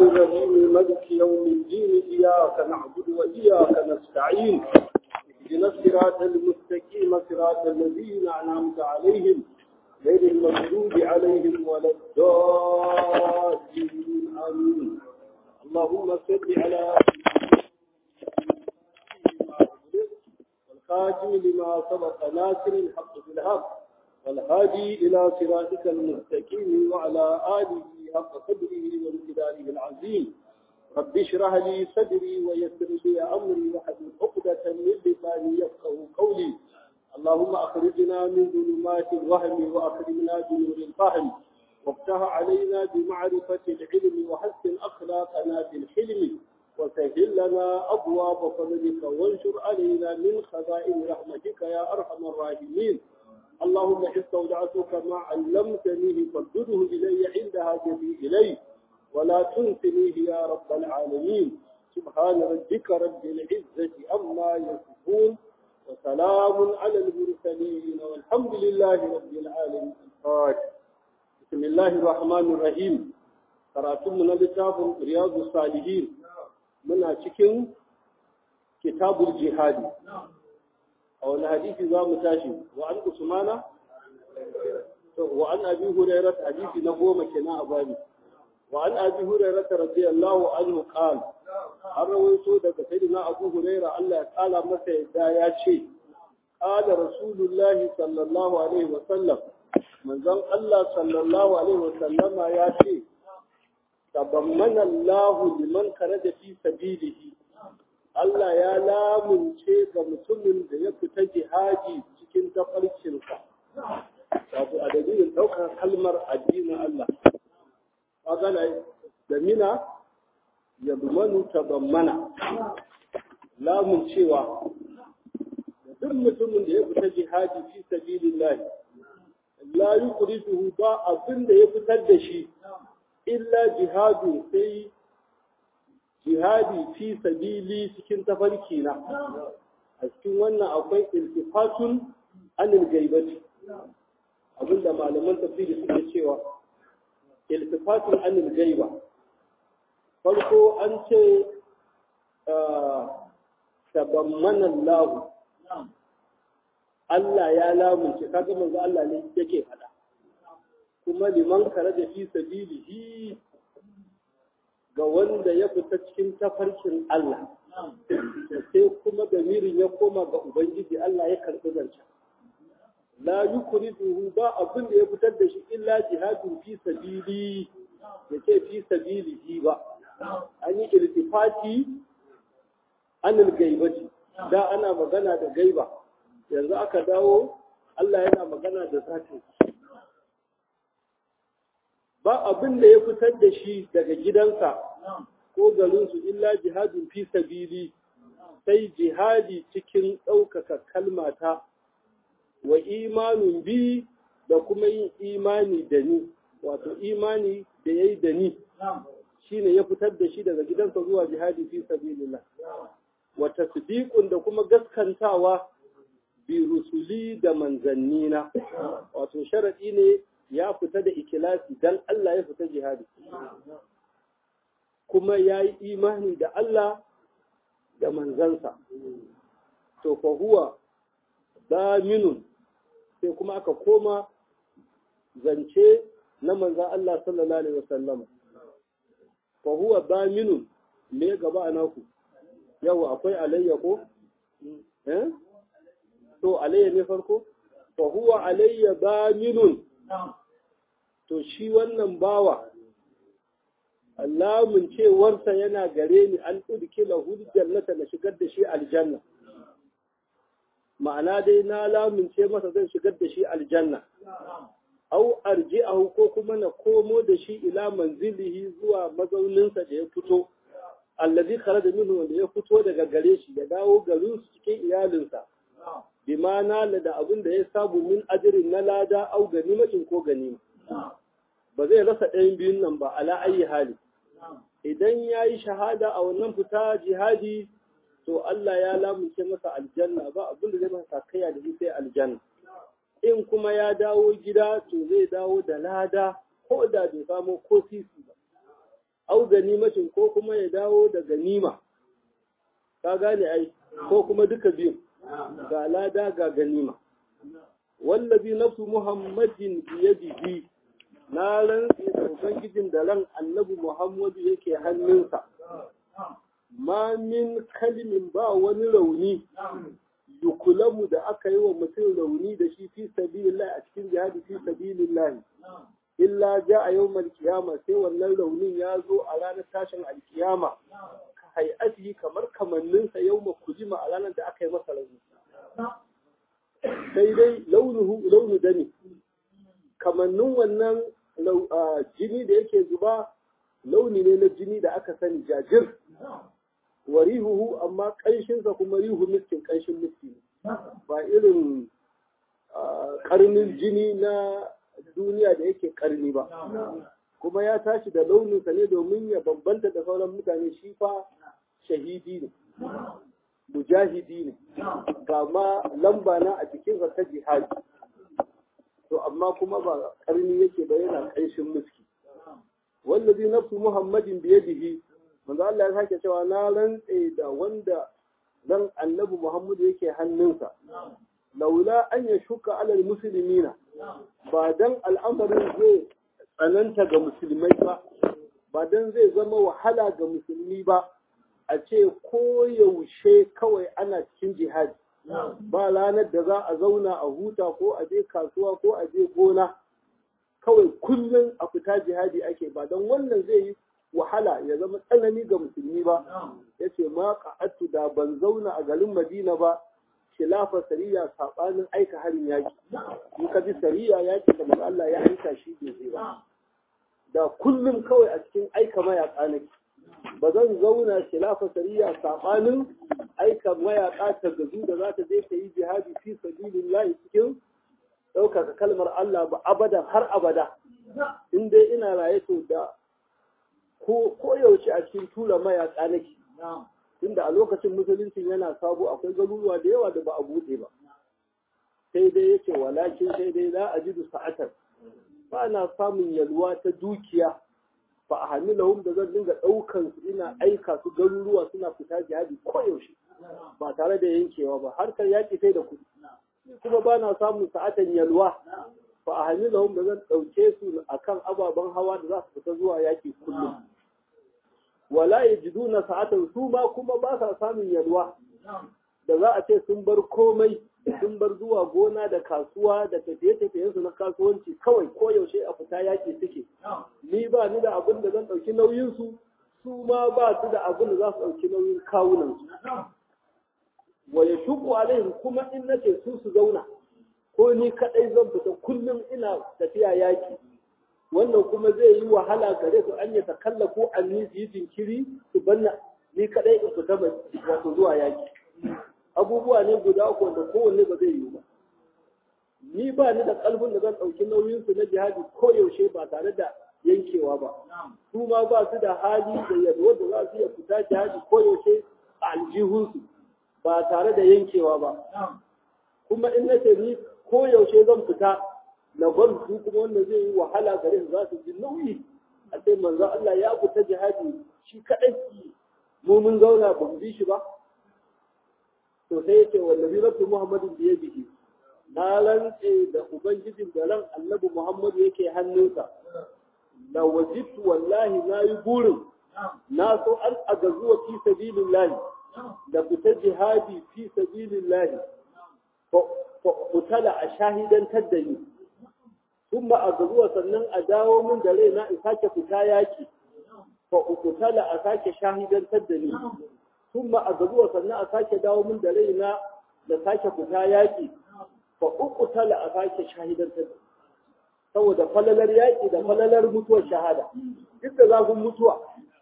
الرحيم ملك يوم الدين إياك نعبد وإياك نستعين اهدنا الصراط المستقيم صراط الذين أنعمت عليهم غير المغضوب عليهم ولا الضالين آمين اللهم صل على والخاتم لما سبق ناصر الحق بالحق والهادي إلى صراطك المستقيم وعلى آله حق قدره وامتداره العظيم رب اشرح لي صدري ويسر لي أمري واحلل عقدة من لساني يفقه قولي اللهم أخرجنا من ظلمات الوهم وأكرمنا بنور الفهم وافتح علينا بمعرفة العلم وحسن أخلاقنا بالحلم وسهل لنا أبواب فضلك وانشر علينا من خزائن رحمتك يا أرحم الراحمين اللهم استودعتك ما علمتنيه فردده إلي عند حاجتي إليه ولا تنسنيه يا رب العالمين سبحان ربك رب العزة أما يصفون وسلام على المرسلين والحمد لله رب العالمين بسم الله الرحمن الرحيم karatun mu na littafin riyadu salihin muna cikin kitabul jihadi a wani hadisi za mu tashi wa an usmana wa an abi hurairah hadisi na goma kenan a bani wa an abi hurairah radiyallahu anhu qal an rawaito daga sayyidina abu hurairah Allah ya kala masa yadda ya ce qala rasulullah sallallahu alaihi wa sallam manzon Allah sallallahu alaihi wa sallama ya ce tabammana Allah liman kharaja fi sabilihi Allah ya lamunce ga mutumin da ya fita jihadi cikin tafarkinsa, wato a dalilin ɗaukar kalmar addinin Allah. Magana da mina ya dumanu tabammana lamuncewa da duk mutumin da ya fita jihadi fi sabilillah la yukhrijuhu ba abin da ya fitar da shi illa jihadu sai jihadi fi sabili cikin tafarki na a cikin wannan akwai iltifatun anil gaibati abinda malaman tafsiri suke cewa iltifatun anil gaiba farko an ce tabammana Allah Allah ya lamunce kaga manzo Allah ne yake fada kuma liman karaja fi sabilihi ga wanda ya fita cikin tafarkin Allah sai kuma damirin ya koma ga Ubangiji Allah ya karɓi zancen. La yukriduhu ba abin da ya fitar da shi illa jihadin fi sabili ya ce fi sabilihi ba an yi iltifati anil gaibati da ana magana da gaiba yanzu aka dawo Allah yana magana da zatin ba abin da ya fitar da shi daga gidansa ko garinsu illa jihadin fi sabili sai jihadi cikin ɗaukaka kalmata wa imanin bi da kuma yin imani da ni wato imani da ya yi da ni shi ne ya fitar da shi daga gidansa zuwa jihadi fi sabilillah wa tasdiqun da kuma gaskantawa bi rusuli da manzannina wato sharadi ne ya fita da ikilasi dan Allah ya fita jihadi kuma ya yi imani da Allah da manzansa to fa huwa daminun sai kuma aka koma zance na manzan Allah sallallahu alaihi wasallam fa huwa daminun me gaba a naku yau akwai alayya ko eh to alayya ne farko fa huwa alayya daminun to shi wannan bawa Allamun cewarsa yana gare ni an udkila hul jannata na shigar da shi aljanna ma'ana dai na lamunce masa zan shigar da shi aljanna au arji'ahu ko kuma na komo da shi ila manzilihi zuwa mazauninsa da ya fito allazi kharaja minhu wanda ya fito daga gare shi ya dawo garin su cikin iyalinsa bima nala da abin da ya sabu min ajirin na lada au ganimatin ko ganima ba zai rasa ɗayan biyun nan ba ala ayi hali idan ya yi shahada a wannan fita jihadi to Allah ya lamunce masa aljanna ba abin da zai masa kaiya da sai aljanna in kuma ya dawo gida to zai dawo da lada ko da bai samu ko sisi ba au ganimacin ko kuma ya dawo da ganima ka gane ai ko kuma duka biyu ga lada ga ganima wallazi nafsu muhammadin biyadihi na rantsi da ubangijin da ran annabi muhammadu yake hannunsa ma min kalimin ba wani rauni yukulamu da aka yi wa mutum rauni da shi fi sabilillah a cikin jihadi fi sabilillah illa ja a yau kiyama sai wannan raunin ya zo a ranar tashin alkiyama ka hay'atihi kamar kamanninsa yau kujima a ranar da aka yi masa rauni sai dai launuhu launu dani kamannin wannan jini da yake zuba launi ne na jini da aka sani jajir wa rihuhu amma ƙanshinsa kuma rihu miskin ƙanshin miski ba irin ƙarnin jini na duniya da yake ƙarni ba kuma ya tashi da launinsa ne domin ya bambanta da sauran mutane shi fa shahidi ne mujahidi ne ga ma lamba na a cikinsa ta jihadi to amma kuma ba ƙarni yake ba yana ƙanshin miski wallazi nafsu muhammadin biyadihi manzo Allah ya sake cewa na rantse da wanda dan annabi Muhammad yake hannunsa laula an ya shuka alal muslimina ba dan al'amarin zai tsananta ga musulmai ba ba dan zai zama wahala ga musulmi ba a ce ko yaushe kawai ana cikin jihadi ba ranar da za a zauna a huta ko a je kasuwa ko a je gona kawai kullum a fita jihadi ake ba don wannan zai yi wahala ya zama tsanani ga musulmi ba ya ce ma ka'attu da ban zauna a garin madina ba khilafa sariya saɓanin aika harin yaki in ka ji sariya yaki da Allah ya aika shi bai zai ba da kullum kawai a cikin aika mayaƙa nake ba zan zauna khilafa sariya saɓanin aika mayaƙa ta gazu da za ta je ta yi jihadi fi sabilillahi cikin ɗaukaka kalmar Allah ba abada har abada in dai ina raye to da ko yaushe a cikin tura mayaƙa nake tunda a lokacin musuluncin yana sabo akwai garuruwa da yawa da ba a buɗe ba sai dai yake walakin sai dai za a jidu sa'atar ba na samun yalwa ta dukiya fa a hannu lahum da zan dinga ɗaukan su ina aika su garuruwa suna fita jihadi ko yaushe ba tare da yankewa ba harkar yaƙi sai da kuɗi kuma ba na samun sa'atan yalwa fa a hannu lahum da zan ɗauke su akan ababen hawa da za su fita zuwa yaƙi kullum wala yajiduna sa'atan su ma kuma ba sa samun yalwa da za a ce sun bar komai sun bar zuwa gona da kasuwa da tafiye-tafiyen su na kasuwanci kawai ko yaushe a fita yaƙi suke ni ba ni da abin da zan ɗauki nauyin su su ma ba su da abin da za su ɗauki nauyin kawunan su wa yashuqu alaihim kuma in nace su su zauna ko ni kadai zan fita kullum ina tafiya yaƙi wannan kuma zai yi wahala gare su an yi takalla ko an yi su yi jinkiri su banna ni kadai in fita wato zuwa yaki abubuwa ne guda uku wanda kowanne ba zai yi ba ni ba ni da kalbin da zan ɗauki nauyin su na jihadi ko yaushe ba tare da yankewa ba su ma ba su da hali da yadda da za su iya fita jihadi ko yaushe a aljihunsu ba tare da yankewa ba kuma in na ni ko yaushe zan fita na bar su kuma wanda zai yi wahala gare su za su ji nauyi a sai manzo Allah ya fita jihadi shi kadai mu mun zauna ba mu bi shi ba to sai yace wallahi rabbu muhammadin bi yadihi na rantse da ubangijin da ran annabi muhammadu yake hannunsa la wajibtu wallahi na yi burin na so an agazuwa fi sabilillahi da fita jihadi fi sabilillahi fa utala a shahidantar da ni sun ba a gazuwa sannan a dawo min da raina in sake fita yaki fa ukutala a sake shahidantar da ni sun ba a gazuwa sannan a sake dawo min da raina da sake fita yaki fa ukutala a sake shahidantar da saboda falalar yaki da falalar mutuwar shahada duk da zafin mutuwa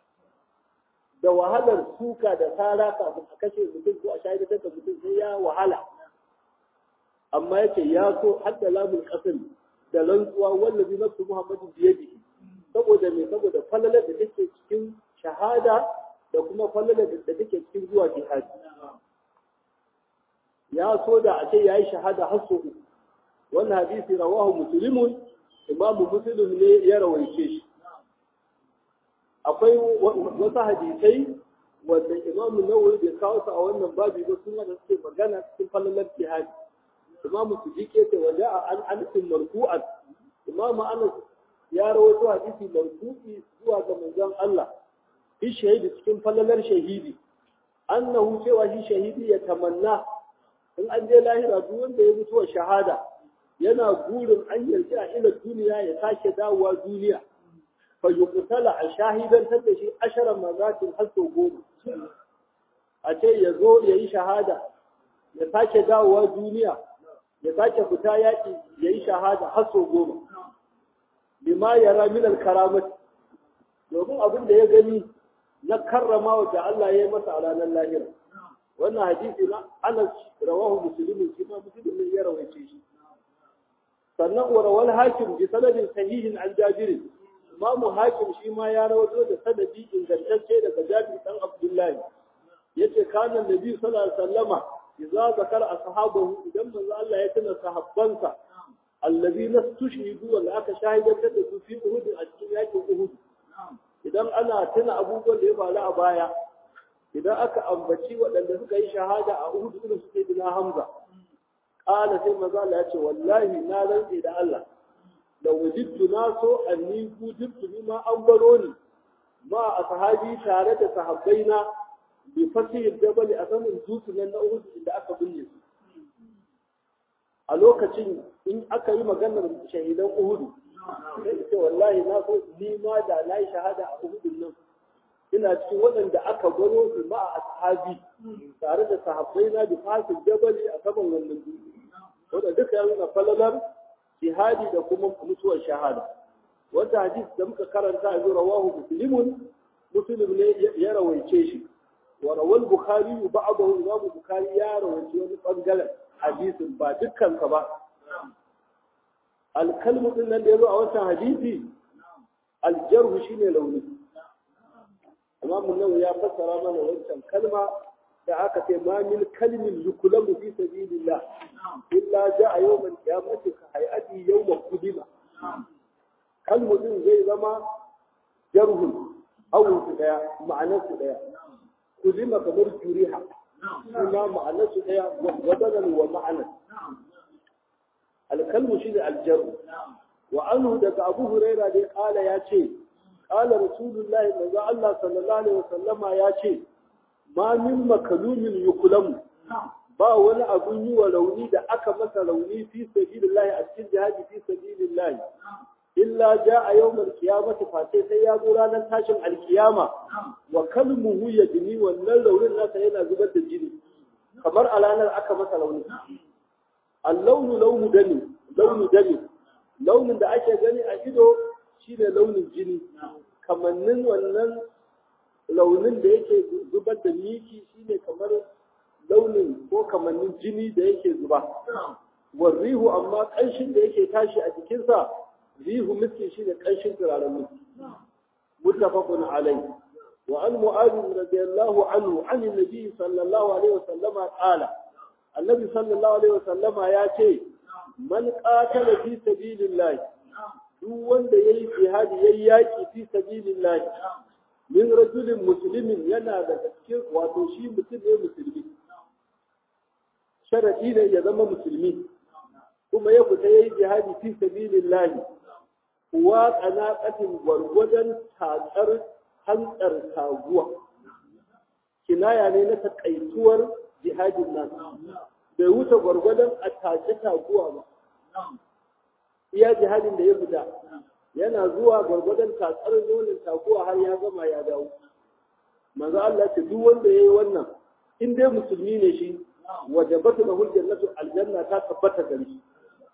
da wahalar suka da tsara kafin a kashe mutum ko a shahidantar da mutum sai ya wahala amma yake ya so hadda lamun kasar da rantsuwa wallazi nafsu muhammadin biyadihi saboda me saboda falalar da take cikin shahada da kuma falalar da take cikin zuwa jihadi ya so da a ce yayi shahada har so wannan hadisi rawahu muslimun imamu muslim ne ya rawaice shi akwai wasu hadisai wanda Imam Nawawi bai kawo su a wannan babi ba sun da suke magana cikin falalar jihadi Imam Sadiq yace waja an Anas marfu'an Imam Anas ya rawaito hadisi marfu'i zuwa ga manzon Allah fi shahidi cikin falalar shahidi annahu cewa shi shahidi ya tamanna in an je lahira duk wanda ya mutuwa shahada yana burin an yarda a ila duniya ya sake dawowa duniya fa yuqtala a shahidan tada shi ashara mazatin har sau goma a ce ya zo ya yi shahada ya sake dawowa duniya ya sake fita yaƙi ya yi shahada har sau goma bima yara min al-karamat domin abin da ya gani na karrama da Allah ya yi masa a ranar lahira wannan hadisi na Anas rawahu muslimin shi ma muslimin ya rawaice shi sannan wa rawal hakim bi sanadin sahihin an jabir imamu hakim shi ma ya rawaito da sanadi ingantacce daga jabir dan abdullahi yace kana nabi sallallahu alaihi wasallama idza zakara ashabahu idan manzo Allah ya tuna sahabbansa allazina tushhidu wal aka shahidar da su fi uhud a cikin yakin uhud idan ana tuna abubuwan da ya faru a baya idan aka ambaci waɗanda suka yi shahada a Uhud irin su sai dina Hamza qala sai manzo Allah ya ce wallahi na rantse da Allah da wajidtu na so anni kujibtu bima an baro ni ma a sahabi tare da sahabbaina bi fasih jabal a saman dutsen nan na Uhud inda aka binne su a lokacin in aka yi maganar shahidan Uhud sai ce wallahi na so ni ma da na yi shahada a Uhud nan ina cikin waɗanda aka gano su ma a ashabi tare da sahabbai na bi fasil jabali a saman wannan dutse wanda duka ya nuna falalar jihadi da kuma mutuwar shahada wanda hadis da muka karanta a zuwa rawahu muslimun muslim ne ya rawaice shi wa rawal bukhari ba'dahu imamu bukhari ya rawaice wani bangaren hadisin ba dukkan ka ba alkalmu din nan da ya zo a wancan hadisi aljarhu shine launi Imam Nawawi ya fassara mana wancan kalma da aka ce ma min kalmin yukulamu fi sabilillah illa ja'a yawmal qiyamati ka hay'ati yawma qudima kalmu din zai zama jarhun awun su daya ma'anar su daya kudima kamar juriha kuma ma'anar su daya wadanan wa ma'anar alkalmu shi ne aljarhu wa anhu daga abu huraira dai kala ya ce kala rasulullahi manzo Allah sallallahu alaihi wasallama ya ce ma min makalumin yukulamu ba wani abun yi wa rauni da aka masa rauni fi sabilillahi a cikin jihadi fi sabilillahi illa jaa yawmal qiyamati fa sai ya zo ranar tashin alkiyama wa kalmuhu yajni wannan raunin nasa yana zubar da jini kamar a ranar aka masa rauni allaunu launu dami launu dami launin da ake gani a ido shine launin jini kamannin wannan launin da yake zubar da miki shine kamar launin ko kamannin jini da yake zuba warrihu amma ƙanshin da yake tashi a jikinsa rihu miski shine ƙanshin turaren miski muttafaqun alayhi wa an mu'adh radiyallahu anhu an nabi sallallahu alaihi wasallam qala annabi sallallahu alaihi wasallama ya ce man qatala fi sabilillah duk wanda yayi jihadi yayi yaki fi sabilillah min rajulin muslimin yana da cikin wato shi mutum ne musulmi sharadi ne ya zama musulmi kuma ya fita yayi jihadi fi sabilillah wa qanaqatin gwargwadon tatsar hantsar taguwa kinaya ne na takaituwar jihadin nan bai wuce gwargwadon a tace taguwa ba iya jihadin da ya fita yana zuwa gwargwadon tatsar nonin taguwa har ya gama ya dawo manzo Allah ce duk wanda yayi wannan in dai musulmi ne shi wajabatu lahu aljannatu aljanna ta tabbata gare shi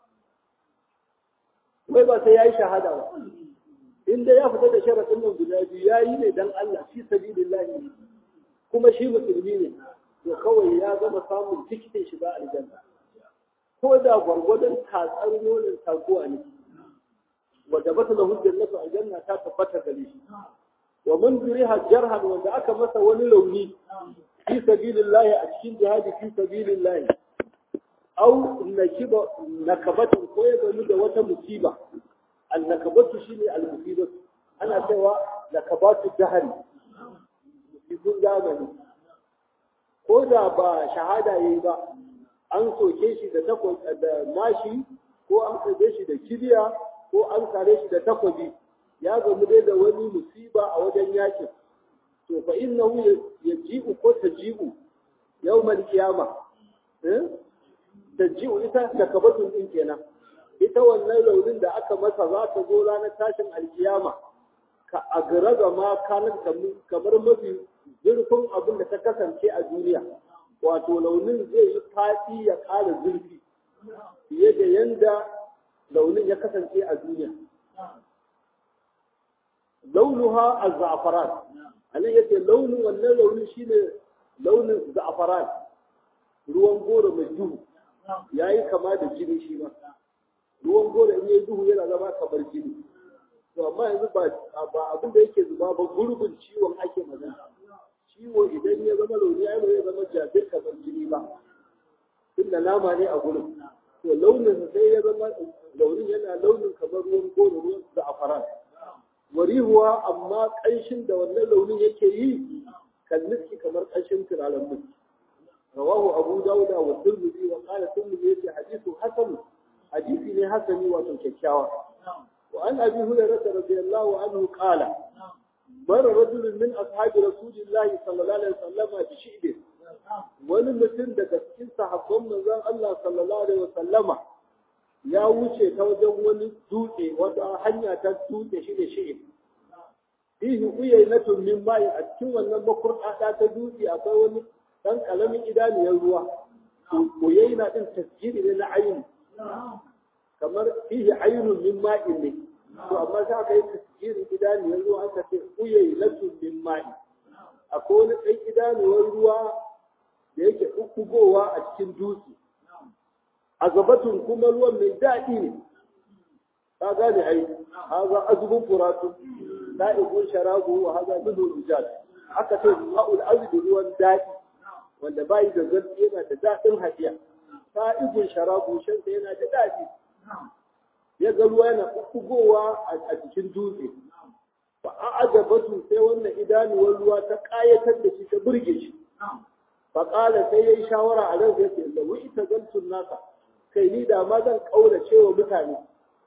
wai ba sai yayi shahada ba in dai ya fita da sharadin nan guda biyu yayi ne dan Allah fi sabilillah kuma shi musulmi ne to kawai ya gama samun tikitin shiga aljanna ko da gwargwadon tatsar nonin taguwa ne wadda bata da hujjar nasu aljanna ta tabbata gare shi wa man juriha jarhan wanda aka masa wani launi fi sabilillahi a cikin jihadi fi sabilillahi aw nakiba nakabatan ko ya gani da wata musiba al nakabatu shine al musibatu ana cewa da kabatu dahari musibin zamani ko da ba shahada yayi ba an soke shi da da mashi ko an kaje shi da kibiya ko an kare shi da takobi ya gamu dai da wani musiba a wajen yakin to fa innahu yaji'u ko taji'u yawmal qiyama eh taji'u ita da kabatun din kenan ita wannan raunin da aka masa za ta zo ranar tashin alkiyama ka agraga ma kanin kamar mafi zurfin abin da ta kasance a duniya wato launin zai yi fati ya ƙara zurfi fiye da yanda launin ya kasance a duniya launuha a za'afaran anan yace launin wannan launin shine launin za'afaran ruwan goro mai duhu yayi kama da jini shi ma ruwan goro in yayi duhu yana zama kamar jini to amma yanzu ba ba abin da yake zuba ba gurbin ciwon ake magana ciwo idan ya zama launi ai ba zai zama jabir kamar jini ba tunda nama ne a gurin to launin sai ya zama launin yana launin kamar ruwan goro ruwan za'afaran warihuwa amma ƙanshin da wannan launin yake yi kan niski kamar ƙanshin turaren mutu rawahu abu dauda wa tirmidhi wa qala tirmidhi yace hadithu hasan hadisi ne hasani wato kyakkyawa wa an abi hurairah radiyallahu anhu qala مر رجل من أصحاب رسول الله صلى الله عليه وسلم بشئبه wani mutum daga cikin sahabban manzon Allah sallallahu alaihi wasallama ya wuce ta wajen wani dutse wata hanya ta dutse shi ne shi'ib fihi uyaynatun min mai a cikin wannan makurɗaɗa ta dutse akwai wani dan kalamin idaniyar ruwa uyayna din tasjiri ne na ayin kamar fihi aynun min ma'in ne to amma sai aka yi tasjirin idaniyar ruwa aka ce uyaynatun min mai akwai wani ɗan idaniyar ruwa da yake ɗuɗɗugowa a cikin dutse a gabatun kuma ruwan mai daɗi ne ka gane ai haza azubun furatu da'ibun sharabu wa haza zuhu rijal aka ce ma'ul azbi ruwan daɗi wanda bai da zarfi yana da daɗin hadiya da'ibun sharabu shan yana da daɗi ya ga ruwa yana ɓuɓɓugowa a cikin dutse fa a'adabatu sai wannan idanuwar ruwa ta ƙayatar da shi ta burge shi fa qala sai yayi shawara a nan sai ce da wi ita zantun nasa kai ni da ma zan kaurace wa mutane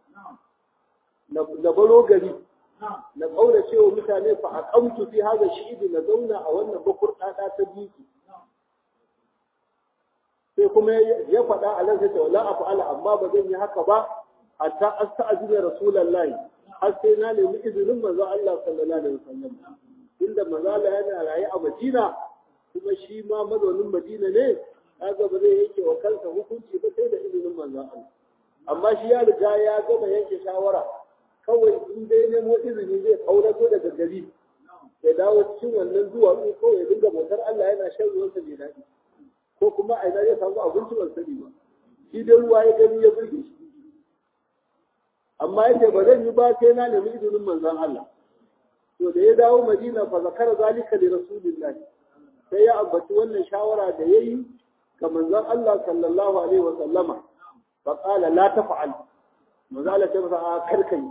na baro gari na kaurace wa mutane fa aqamtu fi hadha shi'bi na zauna a wannan bakurɗaɗa ta dutse sai kuma ya faɗa a nan sai ce wala af'ala amma ba zan yi haka ba hatta asta'zina rasulullahi har sai na nemi izinin manzo Allah sallallahu alaihi wasallam inda manzo Allah yana raye a Madina kuma shi ma mazaunin Madina ne kaga ba zai yake wa kansa hukunci ba sai da izinin manzo Allah amma shi ya riga ya gama yanke shawara kawai in dai nemo izini zai kaurato daga gari ya dawo cikin wannan duwatsu kawai ya dinga bautar Allah yana shan ruwansa mai daɗi ko kuma a ina zai samu abinci ban sani ba shi dai ruwa ya gani ya burge shi amma yadda ba zan yi ba sai na nemi izinin manzon Allah to da ya dawo Madina fa zakara zalika li rasulillah sai ya ambaci wannan shawara da yayi ga manzon Allah sallallahu alaihi wa sallama fa qala la taf'al manzon Allah ya masa karkai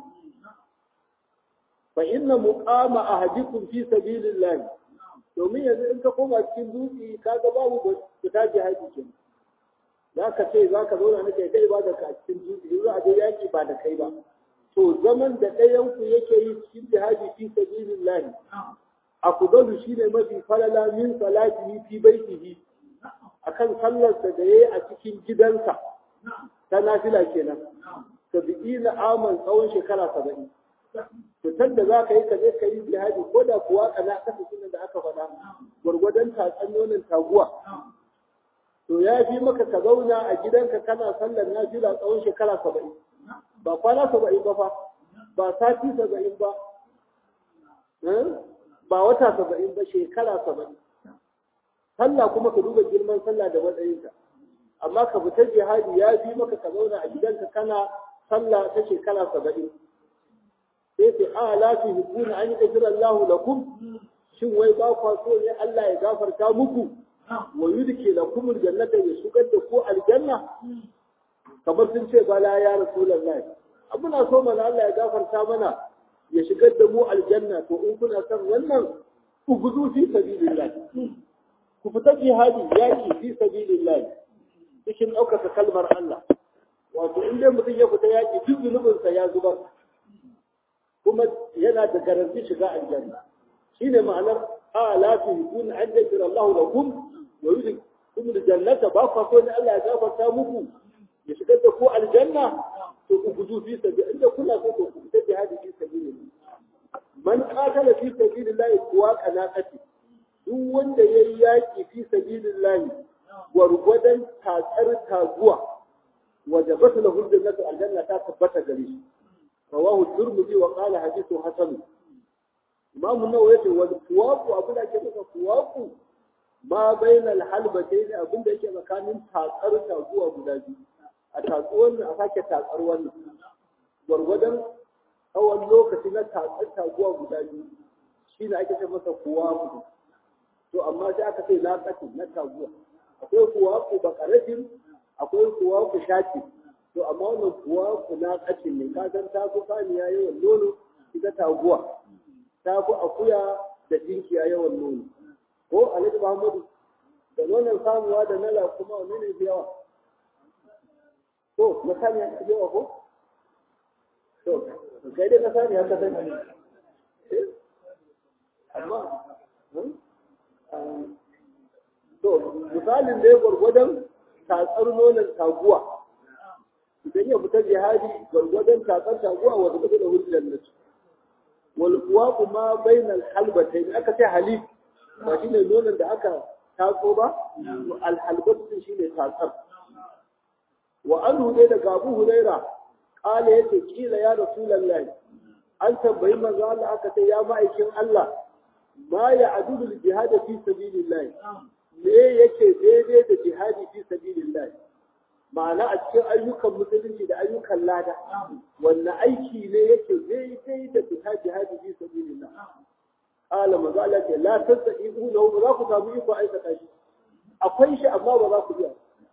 fa inna muqama ahadikum fi sabilillah domin yanzu in ka koma cikin dutse kaga babu fita jihadi kenan za ka ce za ka zauna na kai ba da ka a cikin dutse in za a je yaki ba da kai ba to zaman da ɗayan ku yake yi cikin jihadi fi sabilillah afdalu shine mafi falala min salatihi fi baitihi akan sallarsa da yayi a cikin gidansa ta nafila kenan sabi'ina aman tsawon shekara saba'in fitar da za ka yi ka je ka yi jihadi ko da kuwa kana kasa sunan da aka faɗa gwargwadon tatsan nonon taguwa to ya fi maka ka zauna a gidanka kana sallar nafila tsawon shekara saba'in ba kwana saba'in ba fa ba sati saba'in ba ba wata saba'in ba shekara saba'in sallah kuma ka duba girman sallah da matsayinka amma ka fita jihadi ya fi maka ka zauna a gidanka kana sallah ta shekara saba'in sai ce a la fi hibbuna an yi ƙajiran lahu lakum shin wai ba kwa so ne Allah ya gafarta muku wa yudke lakum aljannata ya shigar da ku aljanna kamar sun ce bala ya rasulullahi abuna so mana Allah ya gafarta mana ya shigar da mu aljanna to in kuna son wannan ku gudu fi sabilillah ku fita jihadi yaki fi sabilillah cikin ɗaukaka kalmar Allah wato in dai mutum ya fita yaki duk zunubinsa ya zubar kuma yana da garanti shiga aljanna shine ma'anar a la tuhibun an yakira Allah lakum wa yudkhilkum aljannata ba fa so ne Allah ya gafarta muku ya shigar da ku aljanna to ku gudu fi sabilillah inda kuna so ku fita jihadi fi sabilillah man qatala fi sabilillah kuwa kanaqati duk wanda yayi yaki fi sabilillah gwargwadon tatsar taguwa wanda basu lahu jannatu aljanna ta tabbata gare shi rawahu turmudi wa qala hadithu hasan imamu nawawi yace wal kuwaqu abin da ake masa kuwaqu ma bainal halbatayn abin da yake tsakanin tatsar taguwa guda biyu a tatsuwar a sake tatsar wannan gwargwadon tsawon lokaci na tatsar taguwa guda biyu shi ne ake ce masa kuwaqu to amma sai aka ce na tsaki na taguwa akwai kuwaqu bakaratin akwai kuwaqu shati to amma wannan kuwaqu na tsaki ne ka san ta ku saniya yawan nono ita taguwa ta fi akuya da dinkiya yawan nono ko alhaji muhammadu da nonon samuwa da nala kuma wani ne fi yawa to na saniya ta yawa ko to kai dai na saniya ka sani amma to misalin da ya gwargwadon tatsar nonon taguwa idan ya fita jihadi gwargwadon tatsar taguwa wanda kuka da hujjar nasu والقواق ما بين الحلبتين aka ce halib ba shine nonon da aka tatso ba alhalbatu shine tatsar wa anhu dai daga Abu Huraira kala yace kila ya rasulullahi an tambayi manzo Allah aka ce ya ma'aikin Allah ma ya adudu jihad fi sabilillah me yake daidai da jihadi fi sabilillah ma'ana a cikin ayyukan musulunci da ayyukan lada wannan aiki ne yake daidai da fita jihadi fi sabilillah qala maza Allah ce la tastati'una ba za ku samu iko aikata shi akwai shi amma ba za ku iya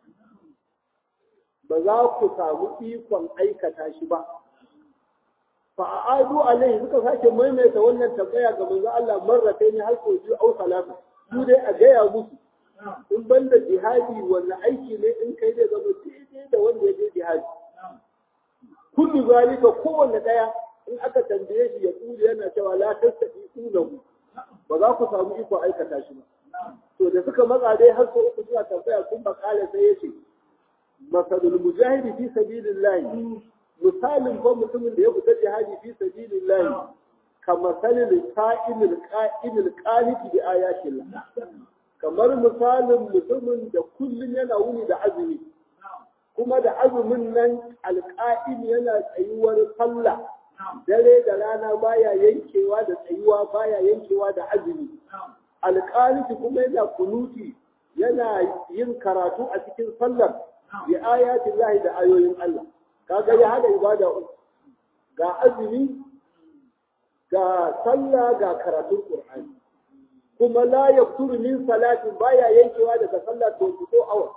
ba za ku samu ikon aikata shi ba fa a'adu alaihi suka sake maimaita wannan tambaya ga manzo Allah marratayn har ko biyu au salasa su dai a gaya musu in banda jihadi wannan aiki ne in kai zai zama daidai da wanda ya je jihadi kullu zalika kowanne daya in aka tambaye shi ya kuli yana cewa la tastati unahu ba za ku samu iko aikata shi ba to da suka matsa dai har sau uku suna tambaya kun bakale sai yace masalul mujahidi fi sabilillah misalin ba mutumin da ya fita jihadi fi sabilillah kama salil qa'imil qa'imil qaniti bi ayatillah kamar misalin mutumin da kullum yana wuni da azumi kuma da azumin nan alƙa'im yana tsayuwar sallah dare da rana baya yankewa da tsayuwa baya yankewa da azumi alƙaliki kuma yana kunuti yana yin karatu a cikin sallar bi ayatin lahi da ayoyin Allah kaga ya hada ibada uku ga azumi ga sallah ga karatun qur'ani kuma la yafturu min salatin baya yankewa daga sallah 24 hours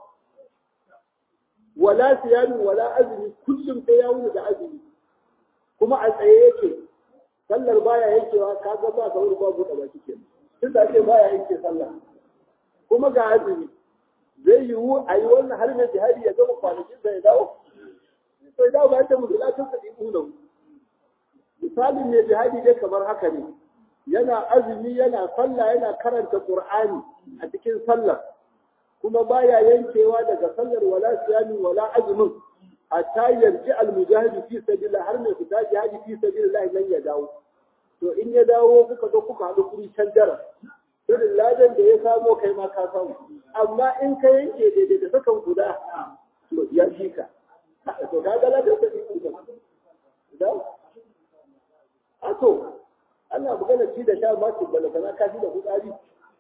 wala siyami wala azumi kullum sai ya wuni da azumi kuma a tsaye yake sallar baya yankewa kaga ba sauri ba buɗe baki kenan duk da ake baya yanke sallah kuma ga azumi zai yiwu a yi wannan har mai jihadi ya gama kwanakin da ya dawo sai dawo bayan da musulatun sa ɗin ɗunan misalin mai jihadi dai kamar haka ne yana azumi yana sallah yana karanta qur'ani a cikin sallar kuma baya yankewa daga sallar wala siyami wala azumin hatta yarji almujahid fi sabilillah har mai fita jihadi fi sabilillah nan ya dawo to in ya dawo kuka zo kuka haɗu kuri can dara irin ladan da ya samo kai ma ka samu amma in ka yanke daidai da sakan guda to ya fi ka to ka ga ladan da fi ka da a to ana magana ci da sha ma ce balakana ka da hutsari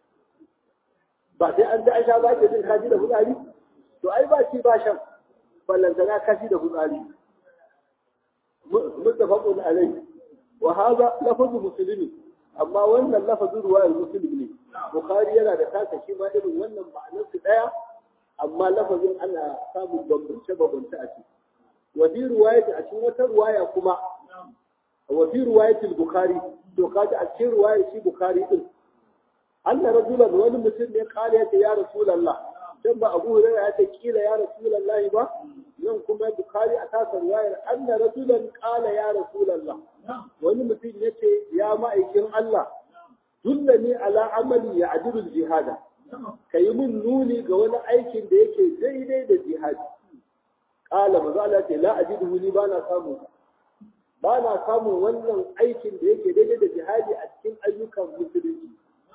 ba sai an ta aisha ba ke jin kaji da hutsari to ai ba ci ba shan ballantana kashi da hutsari muttafaqun alayhi wa hadha lafzu muslimi amma wannan lafazin ruwayar muslim ne bukhari yana da taka shi ma irin wannan ma'anar su daya amma lafazin ana samun bambance bambance a ciki wa bi ruwayati a cikin wata ruwaya kuma wa fi riwayatil bukhari to kaji a cikin riwayar shi bukhari din anna rajulan wani mutum ne kare ya ce ya rasulullah dan ba abu hurairah ya ce kila ya rasulullah ba nan kuma bukhari a tasa riwayar anna rajulan qala ya rasulullah wani mutum ya ce ya ma'aikin Allah dullani ala amali ya ajirul jihada kayi mun nuni ga wani aikin da yake daidai da jihadi qala maza Allah ce la ajidu ni ba na samu ba na samun wannan aikin da yake daidai da jihadi a cikin ayyukan musulunci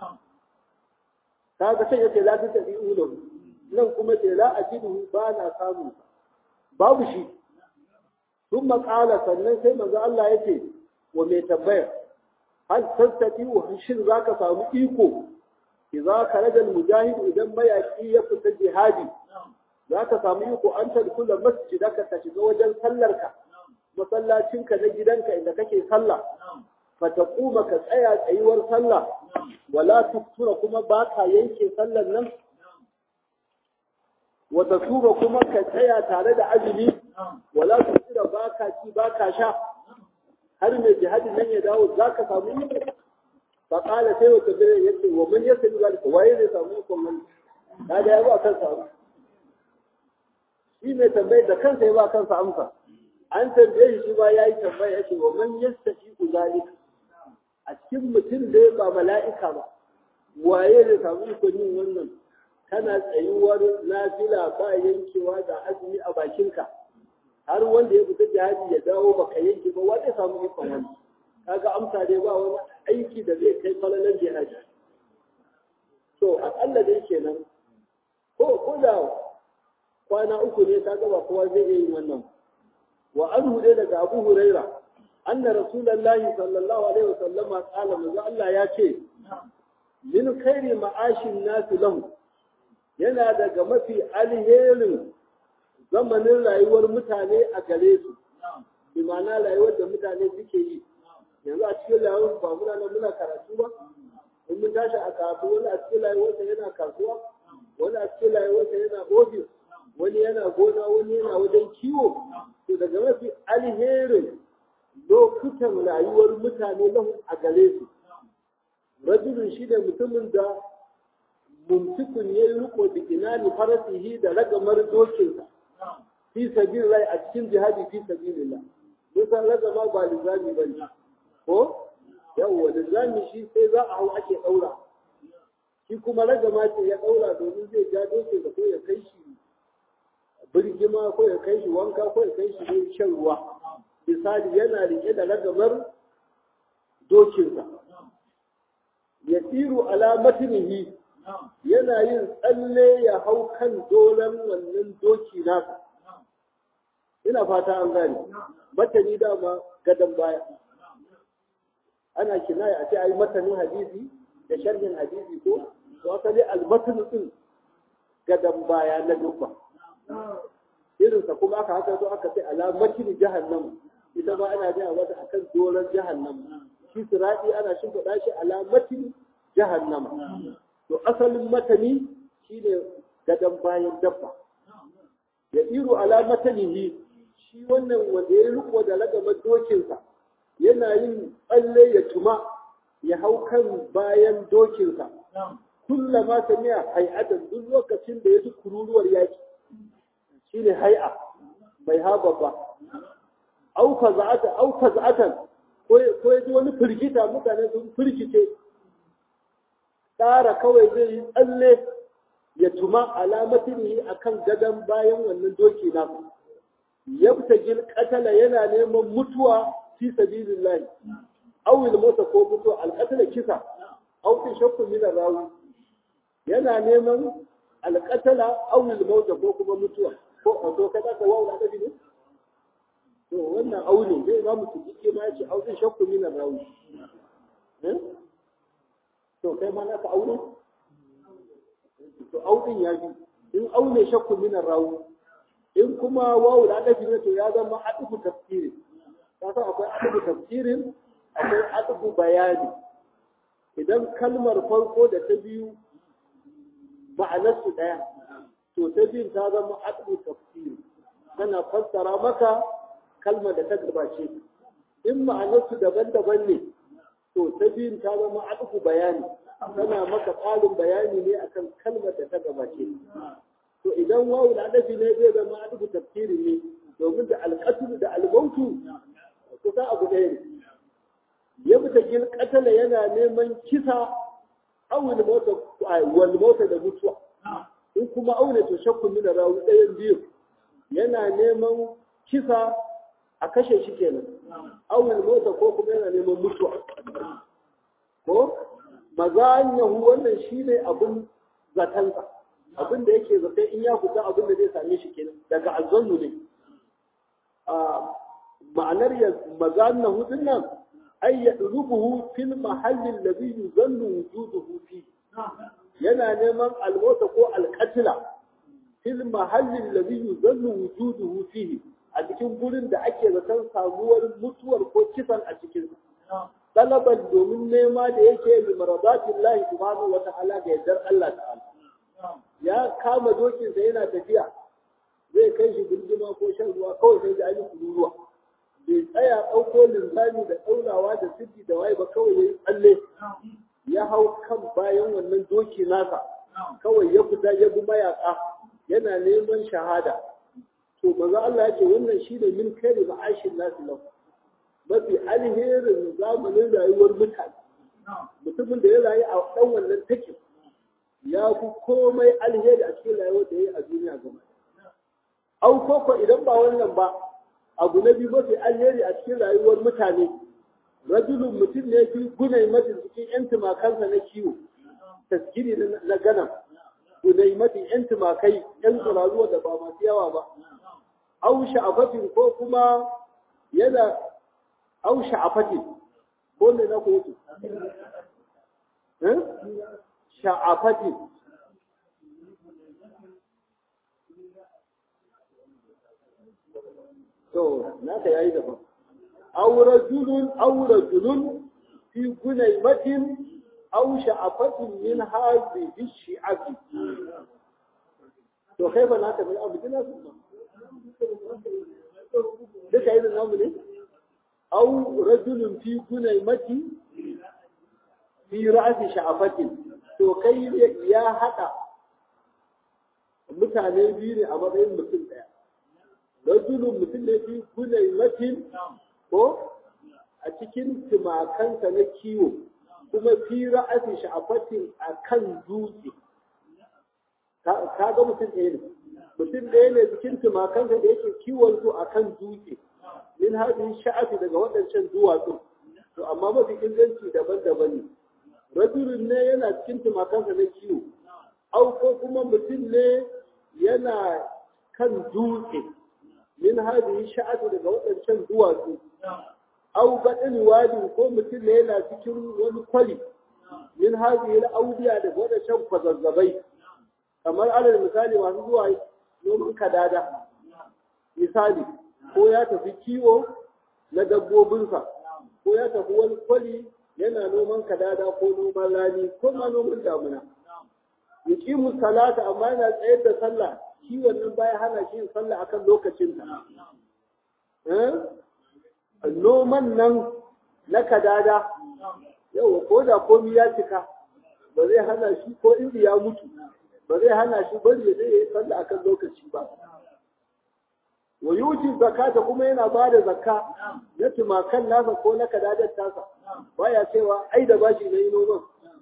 kaga sai yace la tafi ulahu nan kuma ce la ajidu ba na samu babu shi sun maƙala sannan sai manzo Allah yake wa mai tambaya hal tastati wa shin zaka samu iko idza kharaja al-mujahid idan mayaki ya fita jihadi zaka samu iko an tadkhula masjidaka ka shiga wajen sallarka masallacinka na gidanka inda kake sallah fataquma ka tsaya tsayuwar sallah wala tuktura kuma ba ka yanke sallar nan wa tasuma kuma ka tsaya tare da azumi wala tuktura ba ka ci ba ka sha har mai jihadin nan ya dawo za ka samu iko fa qala sai wata bire yace wa man yasali zalika waye zai samu iko man da da ya ba kansa amsa shi mai tambayi da kansa ya ba kansa amsa an tambaye shi ba yayi tambaya yace wa man yastati zalika a cikin mutum da ya ba mala'ika ba waye zai samu iko yin wannan kana tsayuwar nafila ba yankewa da azumi a bakinka har wanda ya fita jihadi ya dawo baka yanke ba wanda ya samu ikon wani kaga amsa dai ba wani aiki da zai kai falalan jihadi to akalla dai kenan ko ko da kwana uku ne kaga ba kowa zai iya yin wannan wa anhu dai daga Abu Huraira anna rasulullahi sallallahu alaihi wasallam qala manzo Allah ya ce min khairi ma'ashin nasu lahu yana daga mafi alherin zamanin rayuwar mutane a gare su bi ma'ana rayuwar da mutane suke yi yanzu a cikin rayuwar ba muna nan muna karatu ba in mun tashi a karatu wani a cikin rayuwarsa yana kasuwa wani a cikin rayuwarsa yana ofis wani yana gona wani yana wajen kiwo to daga mafi alherin lokutan rayuwar mutane lahu a gare su rajulun shi ne mutumin da mumtikun ya yi riko da inani farasihi da ragamar dokinsa fi sabil rai a cikin jihadi fi sabilillah musan ragama ba lizami ba ne ko yawwa lizami shi sai za a hau ake ɗaura shi kuma ragama ce ya ɗaura domin zai ja dokinsa ko ya kai shi birgima ko ya kai shi wanka ko ya kai shi don shan ruwa misali yana rike da ragamar dokinsa ya tsiru alamatinihi yana yin tsalle ya hau kan dolan wannan doki nasa ina fata an gane matani dama gadon baya ana kinaya a ce ai matanin hadisi da sharhin hadisi ko to asali almatan din gadon baya na dubba irinsa kuma aka haka zo aka ce alamatin jahannama ita ma ana gaya mata akan doron jahannama shi sirati ana shimfiɗa shi alamatin jahannama to asalin matani shine gadon bayan dabba ya iru alamatanihi shi wannan wanda ya riko da lagamar dokinsa yana yin tsalle ya tuma ya hau kan bayan dokinsa kullama ta miya hay'atan duk lokacin da ya ji kururuwar yaki shine hay'a bai haba ba au faza'atan au faza'atan ko ya ji wani firgita mutane sun firgice tsara kawai zai yi tsalle ya tuma alamatinihi akan gadon bayan wannan doki na yabta gil katala yana neman mutuwa fi sabilillah aw il mota ko mutuwa al katala kisa aw fi shakku min rawi yana neman al katala aw il mota ko kuma mutuwa ko to kada ka wawu da ne to wannan aure zai ba mu tuke ma yace aw fi shakku min rawi to kai ma naka aure to audin ya bi in aune shakku min rawi in kuma wawu da adabi ne to ya zama adabu tafsiri ka san akwai adabu tafsirin akwai adabu bayani idan kalmar farko da ta biyu ma'anar su daya to ta biyun ta zama adabu tafsiri tana fassara maka kalmar da ta gabace in ma'anarsu daban-daban ne to ta biyun ta zama aduku bayani tana maka ƙarin bayani ne akan kalmar da ta gabace to idan wawu da adafi ne zai zama aduku tafsiri ne domin da alƙatul da almautu kusa abu ɗaya ne ya fita gil katala yana neman kisa awul mota wal mota da mutuwa in kuma aune to shakku min rawu ɗayan biyu yana neman kisa a kashe shi kenan awul mota ko kuma yana neman mutuwa ko mazanyahu wannan shine abun zatansa abin da yake zata in ya fita abin da zai same shi kenan daga azzannu ne ma'anar ya mazannahu dinnan ay yadrubuhu fil mahalli alladhi yuzannu wujuduhu fi yana neman almota ko alqatla fil mahalli alladhi yuzannu wujuduhu fihi a cikin gurin da ake zaton samuwar mutuwar ko kisan a cikin talaban domin nema da yake bi maradatin Allah subhanahu wa ta'ala ga yardar Allah ta'ala ya kama dokinsa yana tafiya zai kai shi birgima ko shan ruwa kawai sai da ayi kururuwa bai tsaya ɗauko linzami da ɗaurawa da siddi da waye ba kawai ya yi tsalle ya hau kan bayan wannan doki nasa kawai ya fita ya bi mayaƙa yana neman shahada to maza Allah ya ce wannan shi ne min kai ma'ashin nasu lau mafi alherin zamanin rayuwar mutane mutumin da ya rayu a ɗan wannan take ya fi komai alheri a cikin rayuwar da ya yi a duniya gaba au koko idan ba wannan ba abu na biyu mafi alheri a cikin rayuwar mutane rajulun mutum ne fi gunai matin cikin yan tumakansa na kiwo tasgiri na gana gunai matin yan tumakai yan tsiraruwa da ba masu yawa ba au sha'afatin ko kuma yana au sha'afatin ko ne na kotu sha'afatin to naka yayi daban aw rajulun aw rajulun fi gunaymatin aw sha'afatin min hadhihi shi'ati to kai ba naka bai abu kina su duka yin namu ne aw rajulun fi gunaymati fi ra'si sha'afatin to kai ya hada mutane biyu ne a matsayin mutum daya rajulun mutum ne fi gunai matin ko a cikin tumakansa na kiwo kuma fi ra'asi sha'afatin a kan dutse ka ga mutum ɗaya ne mutum ɗaya ne cikin tumakansa da yake kiwon su a kan dutse min hadin sha'afi daga waɗancan duwatsu to amma mafi inganci daban-daban ne rajulun ne yana cikin tumakansa na kiwo au ko kuma mutum ne yana kan dutse min hadhihi sha'atu daga waɗancan duwatsu aw badin wadi ko mutum ne yana cikin wani kwali min hadhihi al-awdiya daga waɗancan kwazazzabai kamar alal misali masu zuwa noman kadada misali ko ya tafi kiwo na dabbobinsa ko ya tafi wani kwali yana noman kadada ko noman rani ko ma noman damuna yuqimu salata amma yana tsayar da sallah shi wannan baya hana shi yin sallah akan lokacin ta noman nan na kadada yau ko da komi ya cika ba zai hana shi ko inda ya mutu ba zai hana shi bari ya je ya yi sallah akan lokaci ba wa yuti zakata kuma yana ba da zakka na tumakan nasa ko na kadadar tasa baya cewa ai da bashi na yi noman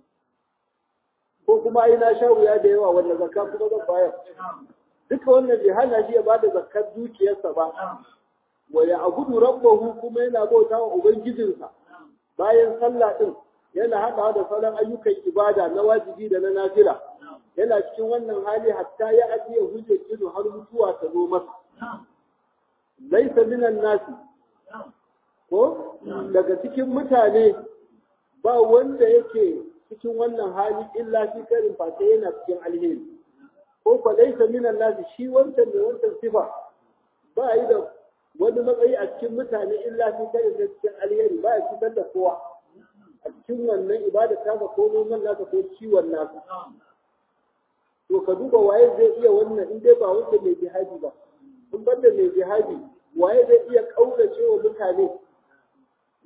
ko kuma ai na sha wuya da yawa wanda zakka kuma zan bayar duka wannan bai hana shi ya ba da zakkar dukiyarsa ba wa ya abudu rabbahu kuma yana bauta wa ubangijinsa bayan sallah din yana haɗawa da sauran ayyukan ibada na wajibi da na nafila yana cikin wannan hali hatta ya ajiye hujjar ido har mutuwa ta zo masa laisa minan nasi ko daga cikin mutane ba wanda yake cikin wannan hali illa fi karin fata yana cikin alheri ko fa laisa minan nasi shi wancan ne wancan sifa ba yi da wani matsayi a cikin mutane illa fi karin da cikin alheri ba ya fitar da kowa a cikin wannan ibada ta ko noman nasa ko ciwon nasa to ka duba waye zai iya wannan in dai ba wanda mai jihadi ba in banda mai jihadi waye zai iya kaurace wa mutane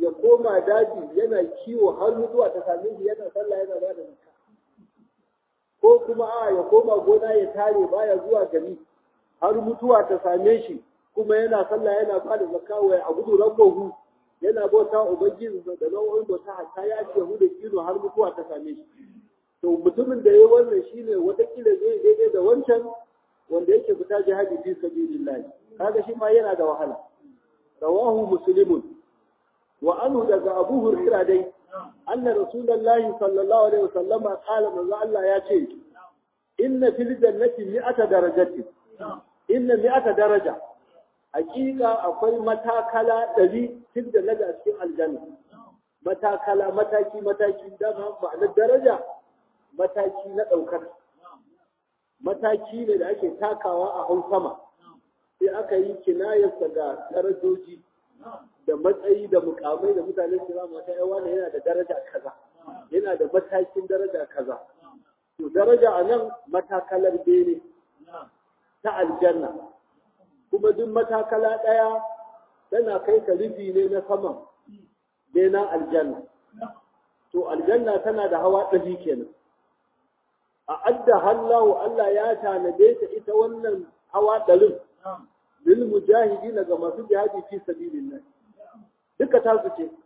ya koma daji yana kiwo har mutuwa ta same shi yana sallah yana ba da zakka ko kuma a ya koma gona ya tare baya zuwa gari har mutuwa ta same shi kuma yana sallah yana ba da zakka wa a gudu rabbahu yana bauta ubangiji da nau'in bauta hatta ya ce hu da kilo har mutuwa ta same shi to mutumin da ya wannan shine watakila zai daidai da wancan wanda yake fita jihadi fi sabilillah kaga shi ma yana da wahala rawahu muslimun wa anhu daga abu hurairah dai anna rasulullahi sallallahu alaihi wasallam qala manzo Allah ya ce inna fil jannati mi'ata darajati inna mi'ata daraja hakika akwai matakala ɗari fil jannati a cikin aljanna matakala mataki mataki dama ma'anar daraja mataki na ɗaukar mataki ne da ake takawa a hau sama sai aka yi kinayarsa da darajoji da matsayi da mukamai da mutane su zama ta yawa ne yana da daraja kaza yana da matakin daraja kaza to daraja a nan matakalar bene ta aljanna kuma duk matakala ɗaya tana kai ka rufi ne na saman benen aljanna to aljanna tana da hawa ɗari kenan a adda hallahu Allah ya tanade ta ita wannan hawa ɗarin lil mujahidina ga masu jihadi fi sabilillah duka ta su ce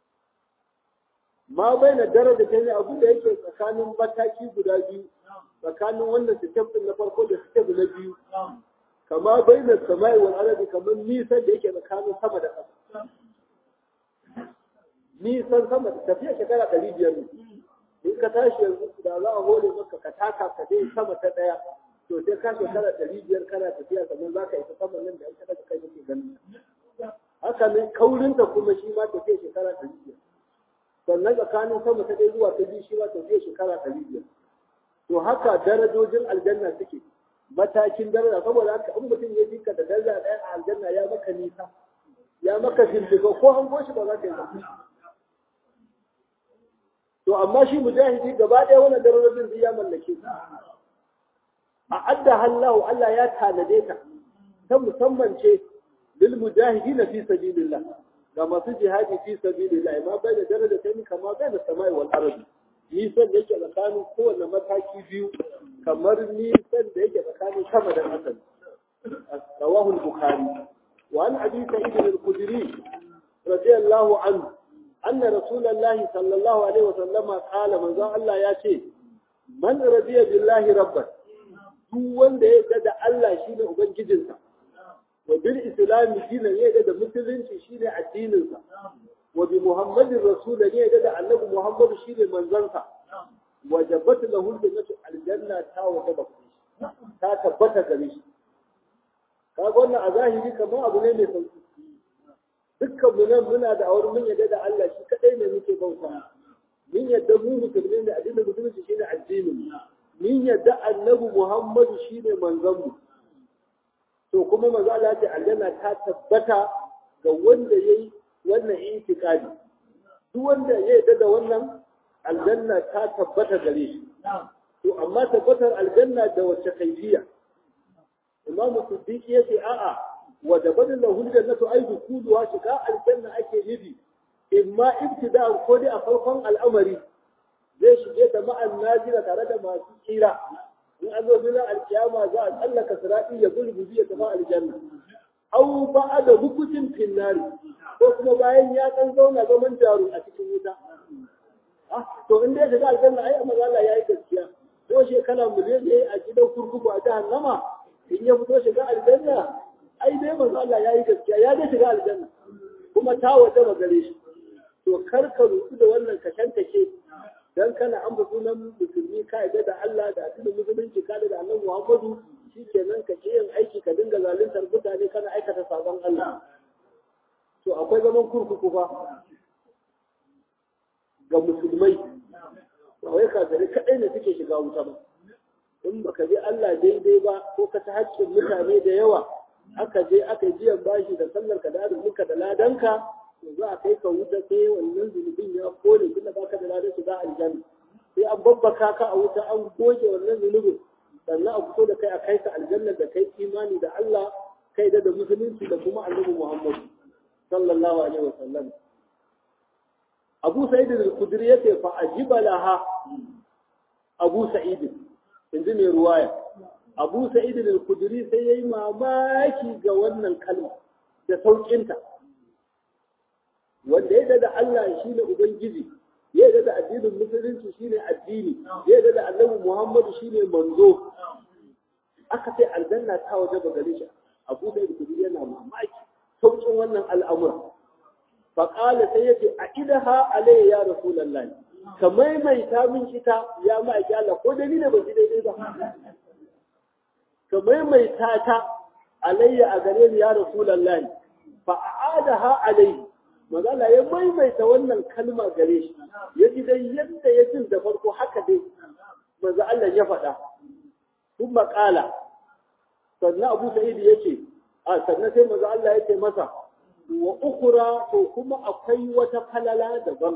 ma baina daraja ta ne abu da yake tsakanin mataki guda biyu tsakanin wannan step din na farko da step na biyu kama baina samai wal ardi kamar nisan da yake tsakanin sama da ƙasa nisan sama da tafiya shekara ɗari biyar ne in ka tashi yanzu da za a hore maka ka taka ka dai sama ta ɗaya to sai ka shekara ɗari biyar kana tafiya sannan za ka isa saman nan da aka daga kai nake ganin haka ne kaurinta kuma shi ma tafiya shekara ɗari biyar sannan tsakanin sama ta ɗaya zuwa ta biyu shi ma tafiya shekara ɗari biyar to haka darajojin aljanna suke matakin daraja saboda haka in mutum ya jika da daraja ɗaya a aljanna ya maka nisa ya maka fimfika ko an goshi ba za ka yi ba to amma shi mujahidi gaba ɗaya wannan darajojin zai ya mallake su a adda hallahu Allah ya tanade ta ta musamman ce lil mujahidin fi sabilillah ga masu jihadi fi sabilillah ma bai da daraja ta ni kama bai da samai wal ardi nisan da yake tsakanin kowanne mataki biyu kamar nisan da yake tsakanin sama da ƙasa rawahu al-bukhari wa an abi sa'id al-khudri radiyallahu anhu anna rasulullahi sallallahu alaihi wa sallama qala manzo Allah ya ce man radiya billahi rabban duk wanda ya yarda da Allah shine ubangijinsa wa bil islam dinan ya yarda da musulunci shine addininsa wa bi muhammadin rasul ya yarda da annabi muhammadu shine manzansa wajabat lahu jannatu aljanna ta wajaba ta tabbata gare shi kaga wannan a zahiri kamar abu ne mai sauki dukkan mu nan muna da aure mun yarda da Allah shi kadai ne muke bauta mun yarda mu musulmi ne addinin musulunci shine addinin mun yarda annabi Muhammadu shine manzon mu to kuma manzo Allah ce aljanna ta tabbata ga wanda yayi wannan intiqadi duk wanda ya yarda da wannan aljanna ta tabbata gare shi to amma tabbatar aljanna da wacce kaifiya Imam Siddiq yace a'a wa dabadin lahu aljannatu ay dukuluha shiga aljanna ake nufi imma ibtida ko dai a farkon al'amari zai shige ta ma'an najira tare da masu tsira in an zo filin alkiyama za a tsallaka sirati ya gulguzi ya tafi aljanna au ba da hukucin finnari ko kuma bayan ya dan zauna zaman jaru a cikin wuta ah to in dai shiga aljanna ai amma Allah yayi gaskiya ko shekara miliyan yayi a gidan kurkuku a jahannama in ya fito shiga aljanna ai dai manzo Allah yayi gaskiya ya dai shiga aljanna kuma ta wata magare shi to kar ka rutu da wannan ka tantake dan kana an ba sunan musulmi ka yarda da Allah da addinin musulunci ka da Annabi Muhammadu shikenan ka ke yin aiki ka dinga zaluntar mutane kana aikata sabon Allah to akwai zaman kurkuku fa ga musulmai ba wai kafirai kadai ne suke shiga wuta ba in baka bi Allah daidai ba ko ka ta haƙƙin mutane da yawa aka je aka yi biyan bashi da sallar ka da azuminka da ladanka to za a kai ka wuta sai wannan zunubin ya kone tunda baka da ladan shiga aljanna sai an babbaka ka a wuta an goge wannan zunubin sannan a fito da kai a kai ka aljanna da kai imani da Allah kai da da musulunci da kuma annabi Muhammad sallallahu alaihi wa sallam abu sa'id al-khudri yace fa ajiba laha abu sa'id inji mai ruwaya abu sa'id al-khudri sai yayi mamaki ga wannan kalma da saukinta wanda ya da Allah shine ubangiji ya yarda da addinin musulunci shine addini ya yarda da annabi Muhammadu shine manzo aka ce aljanna ta waje ba gare shi Abu Sa'id Khudri yana mamaki saukin wannan al'amura fa qala sai yace a idaha alayya ya rasulullahi ka maimaita min ita ya ma'aiki Allah ko da ni ne ba ji daidai ba ka maimaita ta alayya a gare ni ya rasulullahi fa a'adaha alayhi magana ya maimaita wannan kalma gare shi ya ji dai yadda ya jin da farko haka dai manzo Allah ya faɗa kun maƙala sannan Abu Sa'id yake a sannan sai manzo Allah ya ce masa wa ukura to kuma akwai wata falala daban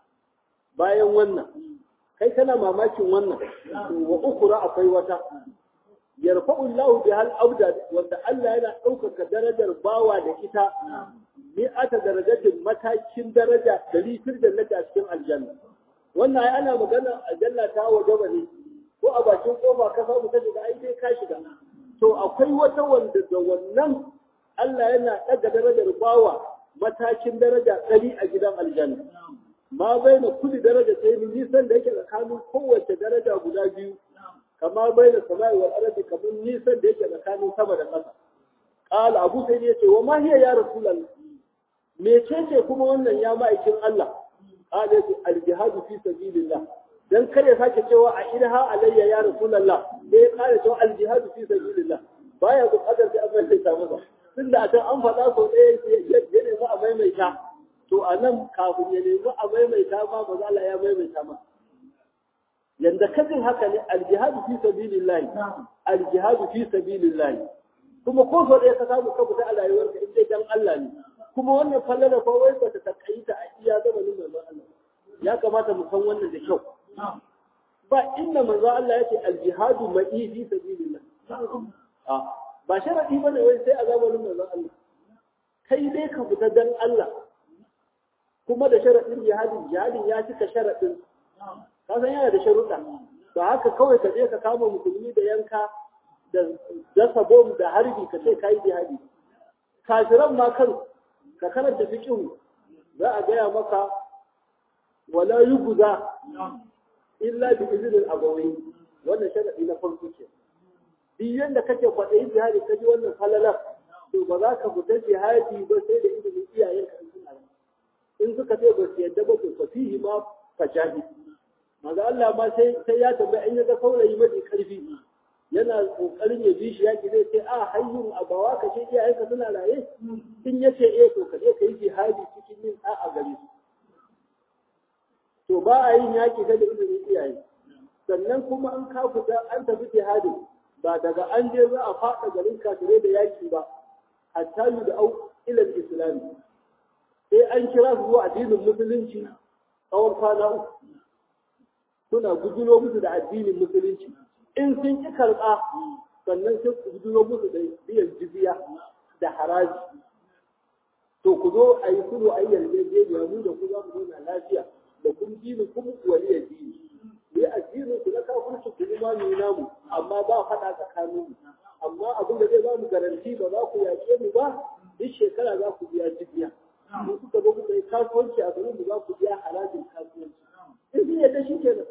bayan wannan kai kana mamakin wannan wa ukura akwai wata yarfa'u Allahu bihal abda wanda Allah yana ɗaukaka darajar bawa da ita mi'ata darajatin matakin daraja dari fil jannati a cikin aljanna wannan ai ana magana aljanna ta waje ba ne ko a bakin kofa ka samu ta shiga ai dai ka shiga to akwai wata wanda da wannan Allah yana ɗaga darajar bawa matakin daraja ɗari a gidan aljanna ma bai na kudi daraja ta yi nisan da yake tsakanin kowace daraja guda biyu kama bai da sama'i wal ardi kamar nisan da yake tsakanin sama da ƙasa qala abu sai ya ce wa ma hiya ya rasulullah mecece kuma wannan ya ma'aikin Allah qala ya al-jihadu fi sabilillah dan kar ya sake cewa a ilaha alayya ya rasulullah sai ya kare cewa al-jihadu fi sabilillah baya buƙatar sai an maimaita masa tunda a can an faɗa sau ɗaya ya nemi a maimaita to a nan kafin ya nemi a maimaita ma ba za ya maimaita ma yanda kajin haka ne al-jihadu fi sabilillah al-jihadu fi sabilillah kuma ko sau ɗaya ka samu ka fita a rayuwarka in dai dan Allah ne kuma wannan falala fa wai bata takaita a iya zamanin manzon Allah ya kamata mu san wannan da kyau ba inda manzon Allah yake al-jihadu ma'i fi sabilillah a ba sharadi bane wai sai a zamanin manzon Allah kai dai ka fita dan Allah kuma da sharadin jihadin jihadin ya cika sharadin ka san yana da sharuɗa ba haka kawai ka je ka kama musulmi da yanka da dasa bom da harbi ka ce kai jihadi kafiran ma kan ka karanta fiqhu za a gaya maka wala yuguza illa bi iznil abawi wannan sharadi na farko ke duk yanda kake kwaɗayin jihadi kaji wannan halalar to ba za ka fita jihadi ba sai da izinin iyayenka in suna in suka ce ba su yadda ba to fa fihi ma fajahi maza Allah ma sai sai ya tambaye in ya ga saurayi mafi karfi yana kokarin ya bi shi yaki zai ce a hayyun abawa ka ce iyayenka suna raye in ya ce eh to ka je ka yi jihadi cikin yin a gare su to ba a yin yaki sai da izinin iyaye sannan kuma an ka fita an tafi jihadi ba daga an je za a faɗa garin kafirai da yaki ba hatta yi da au ilal islami sai an kira su zuwa addinin musulunci tsawon kwana uku suna guduno musu da addinin musulunci in sun ki karɓa sannan sai ku guduno musu da biyan jizya da haraji to ku zo a yi sulhu a yi yarjejeniya mu da ku za mu zauna lafiya da kun dini kun waliya dini ne addinin ku na kafirci ku ma mu namu amma ba faɗa tsakanin mu amma abin da zai ba mu garanti ba za ku yaƙe mu ba duk shekara za ku biya jizya in kuka zo kuka yi kasuwanci a garin mu za ku biya harajin kasuwanci in sun yadda shi kenan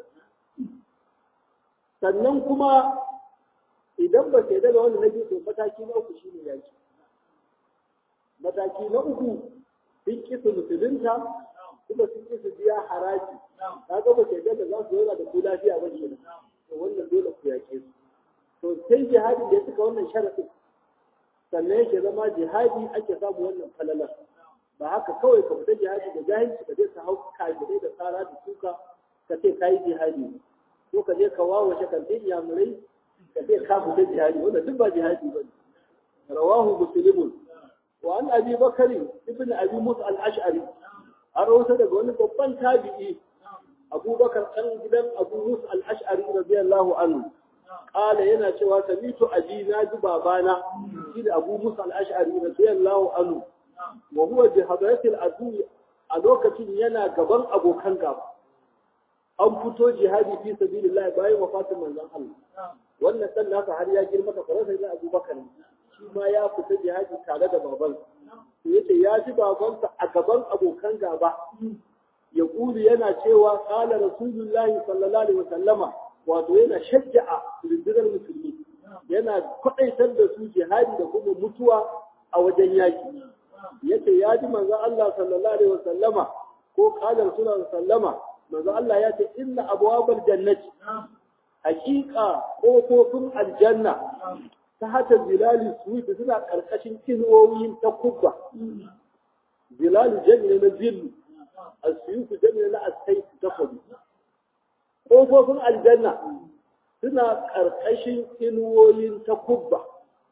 sannan kuma idan ba sai daga wanda na biyu to mataki na uku shine yaki mataki na uku sun ki su musulunta kuma sun ki su biya haraji kaga ba sai daga za su zauna da ku lafiya ba kenan to wannan dole ku yake su to sai jihadi da ya suka wannan sharadin sannan yake zama jihadi ake samu wannan falalar ba haka kawai ka fita jihadi da jahilci ka je ka hau kafirai da tsara da suka ka ce ka yi jihadi ko ka je ka wawashe kantin yamurai ka ce ka fita jihadi wanda duk ba jihadi ba ne rawahu muslimun wa an abi bakari ibn abi musa al-ash'ari an rawaita daga wani babban tabi'i abubakar ɗan gidan abu musa al-ash'ari radiyallahu anhu qala yana cewa samitu abi na ji babana shi da abu musa al-ash'ari radiyallahu anhu wa huwa bi hadratil adu a lokacin yana gaban abokan gaba an fito jihadi fi sabilillah bayan wafatin manzon Allah wannan dan nasa har ya girma ka fara sai Abubakar shi ma ya fita jihadi tare da baban to yace ya ji babansa a gaban abokan gaba ya kuli yana cewa qala rasulullahi sallallahu alaihi wasallama wato yana shajja'a rundunar musulmi yana kwadaitar da su jihadi da kuma mutuwa a wajen yaki yace ya ji manzo Allah sallallahu alaihi wasallama ko qala rasulullahi sallama manzo Allah ya ce inna abwabal jannati haqiqa kofofin aljanna ta hata zilali suwiti suna karkashin kinuwoyin ta kubba zilali jami'a na zillu asiyuku jami'a na asai ta kubi kofofin aljanna suna karkashin kinuwoyin ta kubba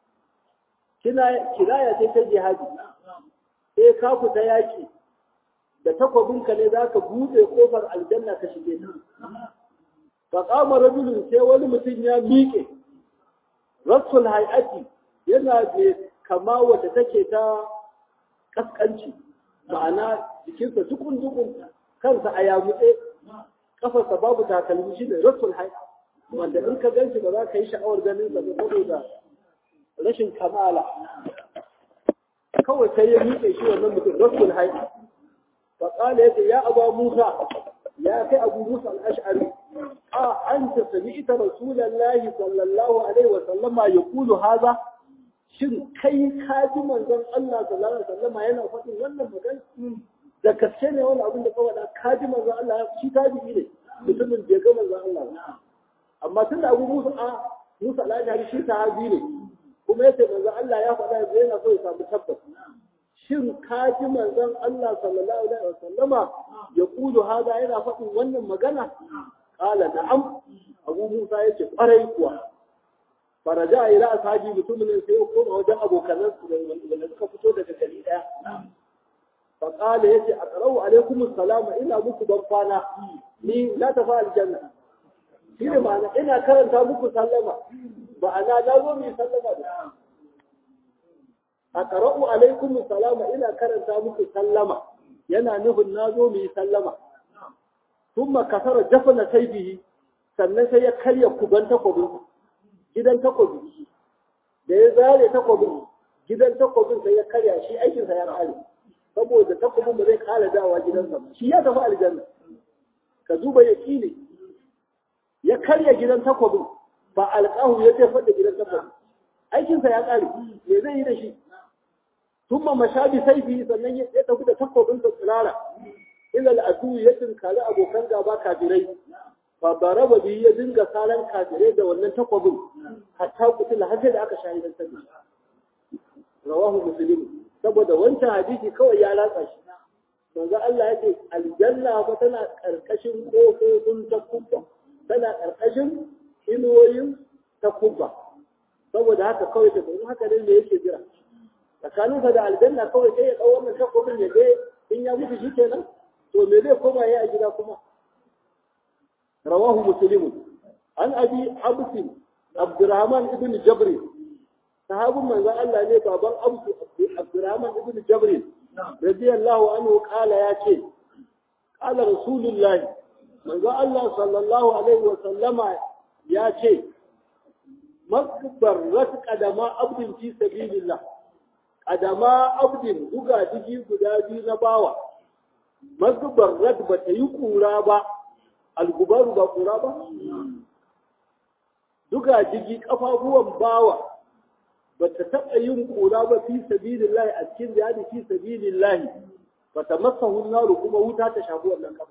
kinaya ce ta jihadi sai ka fita yaki da takwabinka ne za ka buɗe ƙofar aljanna ka shige ta. Fa kama rajulun sai wani mutum ya miƙe, rassul hay'ati yana da kama wata take ta kaskanci, ma'ana jikinsa dukun dukun kansa a yamutse, kafarsa babu takalmi shi ne rassul hay'a, wanda in ka ganshi ba za ka yi sha'awar ganin sa saboda rashin kamala. Kawai sai ya miƙe shi wannan mutum rassul hay'a. فقال يا أبا موسى يا أخي أبو موسى الأشعري آه أنت سمعت رسول الله صلى الله عليه وسلم يقول هذا shin kai ka ji manzon Allah sallallahu alaihi wasallam yana faɗin wannan magana da gaske ne wani abin da ka faɗa ka ji manzon Allah shi tabi'i ne mutumin bai ga manzon Allah ba amma tun da Abu Musa a Musa al-Ashari shi sahabi ne kuma yace manzon Allah ya faɗa yana so ya samu tabbas shin ka ji manzon Allah sallallahu alaihi wasallama ya kulu hada yana faɗin wannan magana qala na'am Abu Musa yace kwarai kuwa faraja ila ashabi mutumin sai ya koma wajen abokanan su wanda suka fito daga gari daya fa qala yace aqra'u alaikum assalama ina muku ban kwana ni la tafa aljanna shine ma'ana ina karanta muku sallama ma'ana na zo mu sallama da aqra'u alaikum salama ina karanta muku sallama yana nufin nazo mu yi sallama thumma kasara jafna sayfihi sannan sai ya karya kuban takobin gidan takobi da ya zare takobin gidan takobin sai ya karya shi aikin sa ya kare saboda takobin ba zai kara dawa gidansa shi ya tafi aljanna ka zuba yaqini ya karya gidan takobin ba alqahu ya tafi da gidan takobin aikin sa ya kare me zai yi da shi ثم مشى بسيفه sannan ya tafi da takobin sa tsirara ila al'adu ya tinkari abokan gaba kafirai fa baraba bi ya dinga salan kafirai da wannan takobin hatta kutula har sai da aka shahidan sabi rawahu muslim saboda wancan hadisi kawai ya latsa shi manzo Allah yake aljanna fa tana karkashin kofofin takubba tana karkashin inuwoyin takubba saboda haka kawai ta haka ne me yake jira tsakaninsa da aljanna kawai sai ya ɗau wannan takobin ya je in ya mutu shi kenan to me zai koma ya a gida kuma rawahu muslim an abi absin abdurrahman ibn jabri sahabin manzon Allah ne baban abdu abdurrahman ibn jabri radiyallahu anhu kala ya ce kala rasulullahi manzon Allah sallallahu alaihi wa sallama ya ce makbarat qadama abdin fi sabilillah adama abdin buga digi guda biyu na bawa mazgubar rad ba ta yi kura ba algubaru ba kura ba duga digi kafafuwan bawa ba ta taɓa yin kura ba fi sabilillahi a cikin jihadi fi sabilillahi ba ta masa hunnaru kuma wuta ta shafi wannan kafa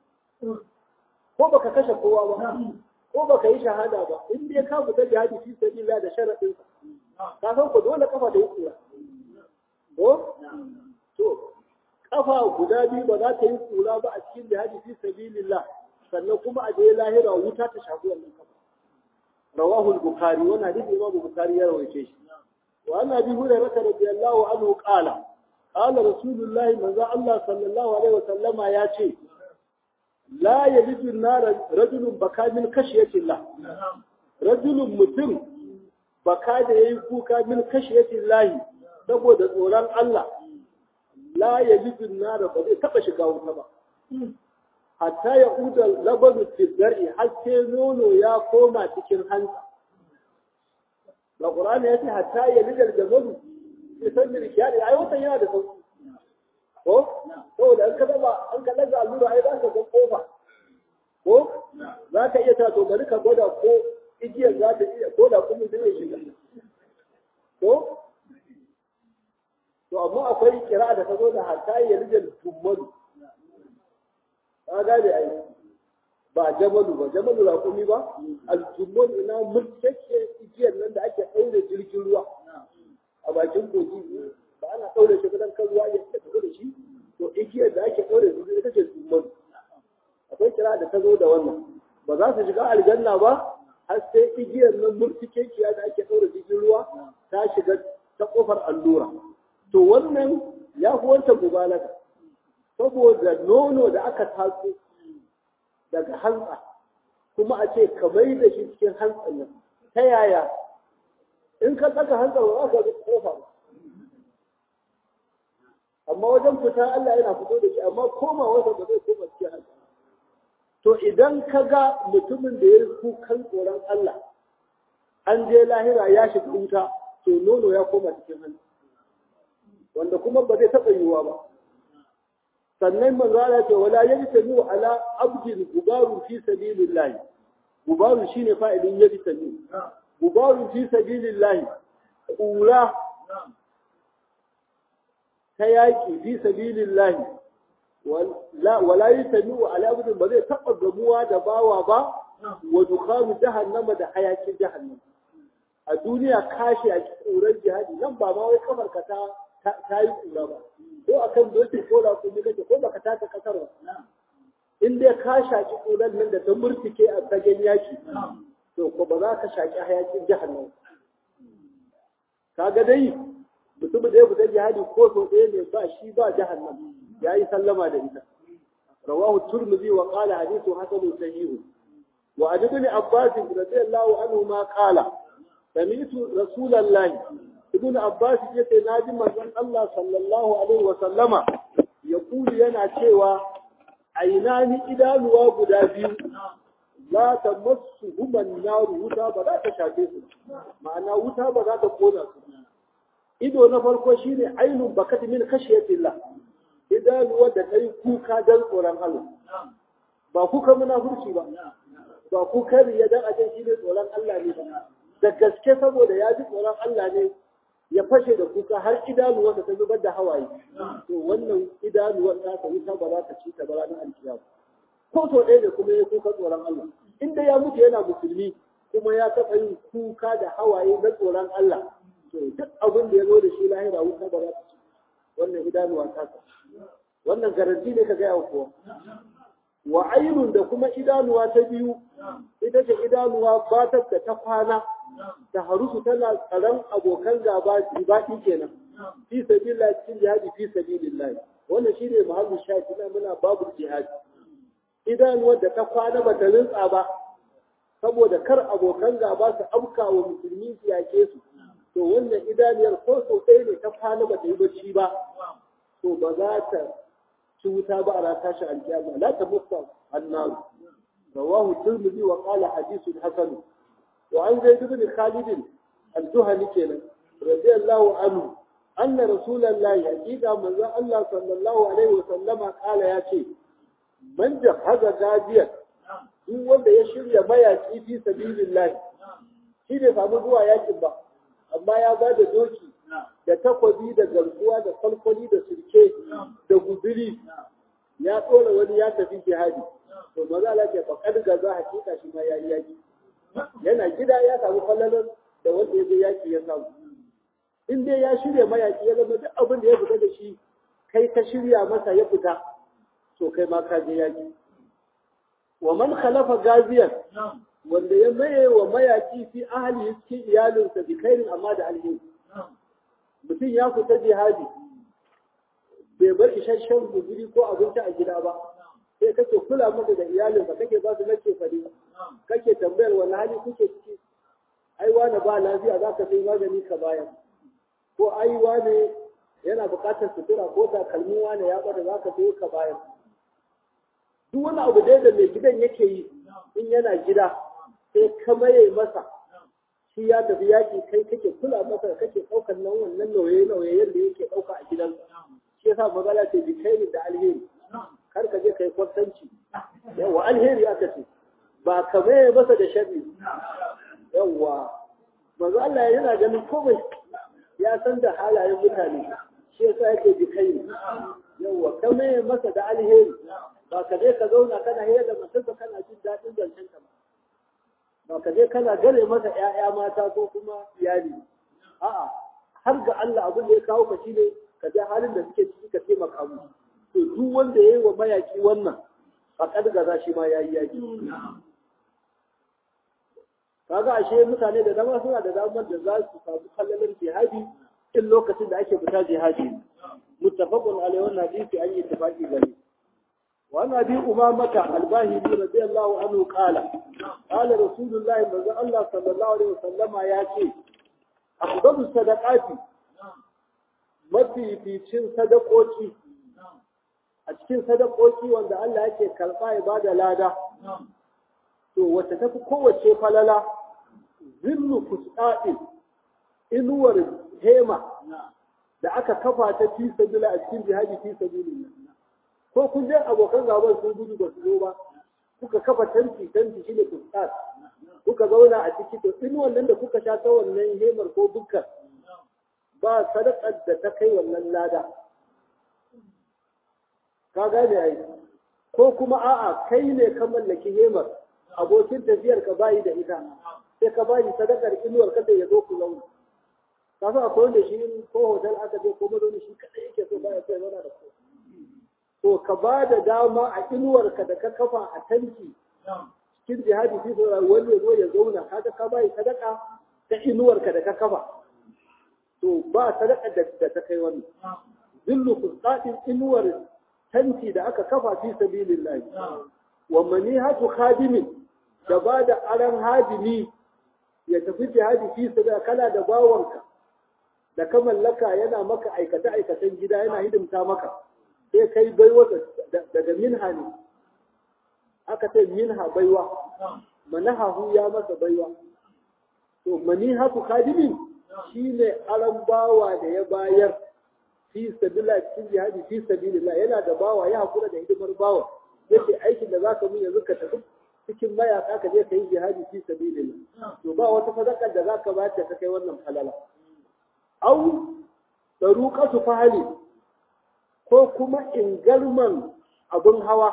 ko baka kashe kowa ba ko baka yi shahada ba in dai ka fita jihadi fi sabilillahi da sharaɗinsa ka san ko dole kafa da yi kura ko to kafa guda biyu ba za ta yi kura ba a cikin jihadi fi sabilillah sannan kuma a je lahira wuta ta shafi wannan kafa rawahu al-bukhari wannan hadisi imam bukhari ya rawaice shi wa anna bi hurairah radiyallahu anhu qala qala rasulullahi manzo Allah sallallahu alaihi wa sallama ya ce la yalidu an-nar rajulun baka min khashyatillah rajulun mutum baka da yayi kuka min khashyatillah saboda tsoron Allah la yajidu nara ba zai taba shiga wuta ba hatta ya uda labanu fi zar'i har sai nono ya koma cikin hanta ba qur'ani ya ce hatta ya lidar da mazu sai san da rikiyari ai wannan yana da sauki ko saboda an ka ba an ka daga allura ai za ka ga kofa ko za ka iya ta to bari ka gwada ko igiyar za ta iya ko da kuma zai shiga ko to amma akwai kira da ta zo da hatta ya rijal tummadu ka gane ai ba jamalu ba jamalu raƙumi ba al-tummad ina mulkake igiyar nan da ake ɗaure jirgin ruwa a bakin kogi ba ana ɗaure shi kadan kan ruwa ya tafi da shi to igiyar da ake ɗaure su ita ce tummadu akwai kira da ta zo da wannan ba za su shiga aljanna ba har sai igiyar nan murtikekiya da ake ɗaure jirgin ruwa ta shiga ta ƙofar allura to wannan ya fi wancan mubalaga saboda nono da aka tatso daga hantsa kuma a ce ka mai da shi cikin hantsan nan ta yaya in ka saka hantsa ba za ka ga kofa ba amma wajen fita Allah yana fito da shi amma koma wasa ba zai koma cikin hantsa to idan ka ga mutumin da ya kukan tsoron Allah an je lahira ya shiga wuta to nono ya koma cikin hantsa wanda kuma ba zai taɓa yiwuwa ba sannan manzo Allah ce wala yajtanu ala abdin gubaru fi sabilillah gubaru shine fa'ilin yajtanu gubaru fi sabilillah kula ta yaki fi sabilillah wala wala yajtanu ala abdin ba zai taba gamuwa da bawa ba wa dukhanu jahannama da hayakin jahannama a duniya kashi a kuran jihadi nan ba ma wai kafar ka ta ta yi kura ba ko a kan dokin ko da kuma kake ko baka taka kasar ba in dai ka shaki kuran nan da ta murtike a fagen yaki to ko ba za ka shaki hayakin jahannam kaga dai mutum da ya fita jihadi ko so ɗaya ne ba shi ba jahannam ya yi sallama da ita rawahu turmizi wa qala hadithu hasanun sahih wa ajibni abbas radiyallahu anhu ma qala sami'tu rasulallahi ibn abbas yace naji manzon Allah sallallahu alaihi wa sallama yaqulu yana cewa ainani idanuwa guda biyu la tamassuhuma an-nar wuta ba za ta shafe su ma'ana wuta ba za ta kona su ido na farko shine ainun bakat min khashyatillah idanuwa da kai kuka dan tsoron Allah ba kuka munafurci ba ba kuka riya dan aje shine tsoron Allah ne ba da gaske saboda ya ji tsoron Allah ne ya fashe da kuka har idanuwarsa ta zubar da hawaye to wannan idanuwar ta ta wuta ba za ta ci ta ba ranar alkiyama ko so ɗaya da kuma ya kuka tsoron Allah inda ya mutu yana musulmi kuma ya taɓa yin kuka da hawaye na tsoron Allah to duk abin da ya zo da shi lahira wuta ba za ta ci wannan idanuwa ta ta wannan garanti ne ka gaya wa kowa wa ainun da kuma idanuwa ta biyu ita ce idanuwa batar da ta kwana ta harusu tana tsaron abokan gaba baɗi kenan fi sabilillah cikin jihadi fi sabilillah wannan shine muhammad shafi na muna babu jihadi idanuwar da ta kwana ba ta rintsa ba saboda kar abokan gaba su afka wa musulmi su yake su to wannan idaniyar ko sau ɗaya ne ta kwana ba ta yi bacci ba to ba za ta ci wuta ba a ranar tashin alkiyama la ta musta annaru rawahu tirmidhi wa qala hadithun hasan wa an zaid ibn khalid al-juhani kenan radiyallahu anhu anna rasulullahi haqiqa manzo Allah sallallahu alaihi wa sallama qala ya ce man jahaza gadiyan duk wanda ya shirya mayaki fi sabilillah shi bai samu zuwa yakin ba amma ya ba da doki da takwabi da garkuwa da falkwali da sirke da guziri ya tsora wani ya tafi jihadi to maza Allah ke fakar ga za hakika shi ma yayi yaki yana gida ya samu fallalar da wanda ya je yaki ya samu in dai ya shirya mayaki ya zama duk abin da ya fita da shi kai ka shirya masa ya fita to kai ma ka je yaki wa man khalafa gaziyan wanda ya maye wa mayaki fi ahli cikin iyalinsa bi khairin amma da alheri mutum ya fita jihadi bai bar isasshen guzuri ko abinci a gida ba sai kake kula masa da iyalinsa kake ba su nake fari kake tambayar wani hali kuke ciki ai wani ba lafiya za ka sai magani ka bayan ko ai wani yana buƙatar sutura ko takalmi wani ya bada za ka sayo ka bayan duk wani abu da da mai gidan yake yi in yana gida sai ka maye masa shi ya tafi yaƙi kai kake kula masa kake ɗaukar nan wannan nauye-nauye yadda yake ɗauka a gidansa shi yasa magana ce bi kai da alheri kar ka je kai kwatanci yawa alheri aka ce ba ka maye masa da sharri yawa manzo Allah yana ganin komai ya san da halayen mutane shi yasa yake bi kai yawa ka maye masa da alheri ba ka je ka zauna kana hira da matarsa kana jin daɗin zancen ka ba ba ka je kana gare masa ƴaƴa mata ko kuma iyali a'a har ga Allah abin da ya kawo ka shine ka ga halin da suke ciki ka taimaka musu to duk wanda yayi wa mayaki wannan a kadgaza shi ma yayi yaki kaga ashe mutane da dama suna da damar da za su samu kallalar jihadi in lokacin da ake fita jihadi muttafaqun alaihi wannan hadisi an yi tafaki gare وعن ابي امامه الباهلي رضي الله عنه قال قال رسول الله صلى الله صلى الله عليه وسلم يا شيء افضل الصدقات mafificin sadakoki a cikin sadakoki wanda Allah yake karɓa ya bada lada to wata tafi kowace falala zillu kusɗaɗin inuwar hema da aka kafa ta fi sabila a cikin jihadi fi sabilillah ko kun je abokan gaban sun gudu ba su zo ba kuka kafa tanti tanti shine kusɗaɗ kuka zauna a ciki to inuwan nan da kuka sha ta wannan hemar ko bukkar ba sadakar da ta kai wannan lada ka gane ai ko kuma a'a kai ne ka mallaki hemar abokin tafiyar ka bayi da ita sai ka bayi sadakar inuwar ka ya zo ku zauna ka san akwai wanda shi ko hotel aka je ko mazauni shi kadai yake so baya so ya zauna da ku to ka ba da dama a inuwar ka da ka kafa a tanki cikin jihadi fi wani ya zo ya zauna kaga ka bayi sadaka ta inuwar ka da ka kafa to ba sadaka da ta kai wannan zillu fusqatin inuwar tanti da aka kafa fi sabilillah wa manihatu khadimin da ba da aran hadimi ya tafi jihadi fi sabilillah kana da bawanka da ka mallaka yana maka aikata aikatan gida yana hidimta maka sai kai baiwa daga minha ne aka ce minha baiwa manahahu ya masa baiwa to manihatu khadimin shi ne aran bawa da ya bayar fi sabila cikin jihadi fi sabilillah yana da bawa ya hakura da hidimar bawa yace aikin da zaka mun yanzu ka tafi cikin mayaka ka je ka yi jihadi fi sabilillah to ba wata sadakar da zaka ba ta kai wannan falala au daruqatu fahali ko kuma ingalman abun hawa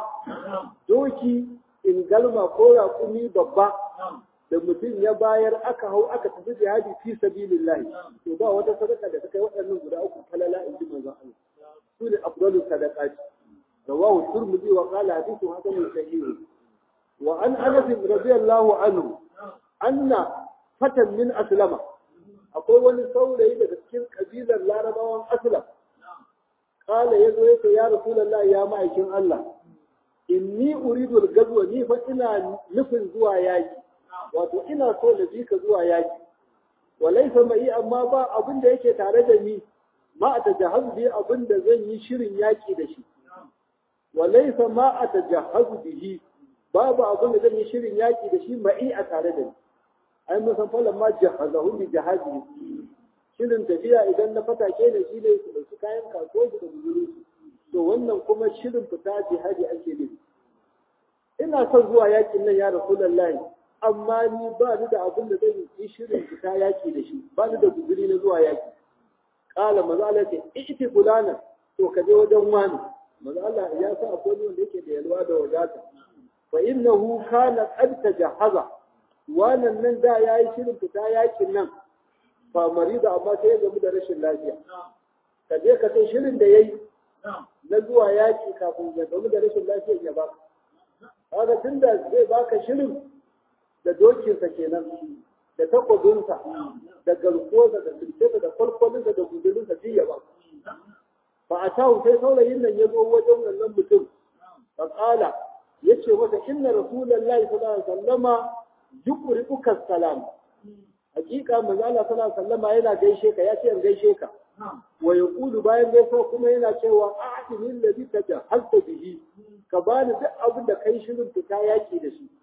doki ingalma ko raƙumi babba da mutum ya bayar aka hau aka tafi jihadi fi sabilillah to ba wata sadaka da ta kai waɗannan guda uku falala in ji manzon Allah su ne afdalu sadaqati rawahu turmudi wa qala hadithu hasan sahih wa an anas radiyallahu anhu anna fatan min aslama akwai wani saurayi daga cikin kabilar larabawan aslam qala yazo yace ya rasulullah ya ma'aikin Allah inni uridu al-ghazwa ni fa ina nufin zuwa yaki wato ina so da bi ka zuwa yaki walaisa mai amma ba abin da yake tare da ni ma a tajahazu bi abin da zan yi shirin yaki da shi walaisa ma a tajahazu bihi babu abin da zan yi shirin yaki da shi ma'i a tare da ni ai mun san falan ma jahazahu bi jahazi shirin tafiya idan na fatake ne shi ne su dauki kayan kasuwa da guzuri to wannan kuma shirin fita jihadi ake nufi ina son zuwa yakin nan ya rasulullahi amma ni ba ni da abin da zan yi shirin fita yaki da shi ba ni da guzuri na zuwa yaki kala maza Allah ce iti fulana to ka je wajen wani maza Allah ya sa akwai wanda yake da yalwa da wadata fa innahu kana qad tajahaza wannan nan da yayi shirin fita yakin nan fa marida amma sai ya gamu da rashin lafiya ka je ka sai shirin da yayi na zuwa yaki kafin ya gamu da rashin lafiya ya baka kaga tunda zai baka shirin da dokinsa kenan da takwabinsa da garkuwarsa da sulkesa da farkolinsa da gudurinsa duk ya ba fa a tahu sai saurayin nan ya zo wajen wannan mutum fa kala ya ce masa inna rasulullahi sallallahu alaihi wasallama yuqri'uka salam hakika manzo Allah sallallahu alaihi wasallama yana gaishe ka ya ce in gaishe ka wa yaqulu bayan gaisuwa kuma yana cewa a'tini alladhi tajahhalta bihi ka bani duk abin da kai shirin fita yaki da shi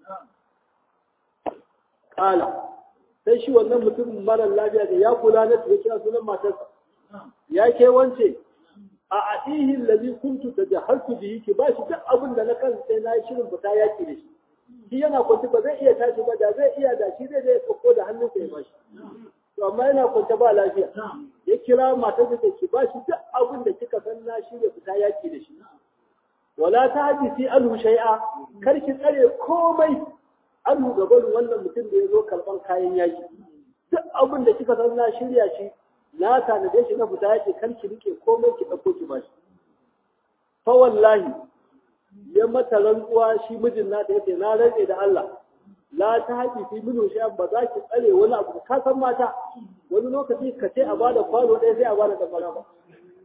kala sai shi wannan mutum mara lafiya da ya kula na ya kira sunan matarsa ya ke wance a adihi allazi kuntu tajahhaltu bihi ki ba shi duk abin da na kan sai na yi shirin fita yaki da shi shi yana kwanci ba zai iya tashi ba da zai iya da shi zai zai sauko da hannunsa ya bashi to amma yana kwance ba lafiya ya kira matar da ki ba shi duk abin da kika san na shi da fita yaki da shi wala ta hadisi anhu shay'a kar ki tsare komai anhu gaban wannan mutum da ya zo karban kayan yaki duk abin da kika san na shirya shi na tanade shi na fita yaki kar ki rike komai ki dauko ki bashi fa wallahi ya mata rantsuwa shi mijin nata yace na rantse da Allah la ta haƙi fi minu sha ba za ki tsare wani abu ka san mata wani lokaci ka ce a bada kwano ɗaya sai a bada kamar ba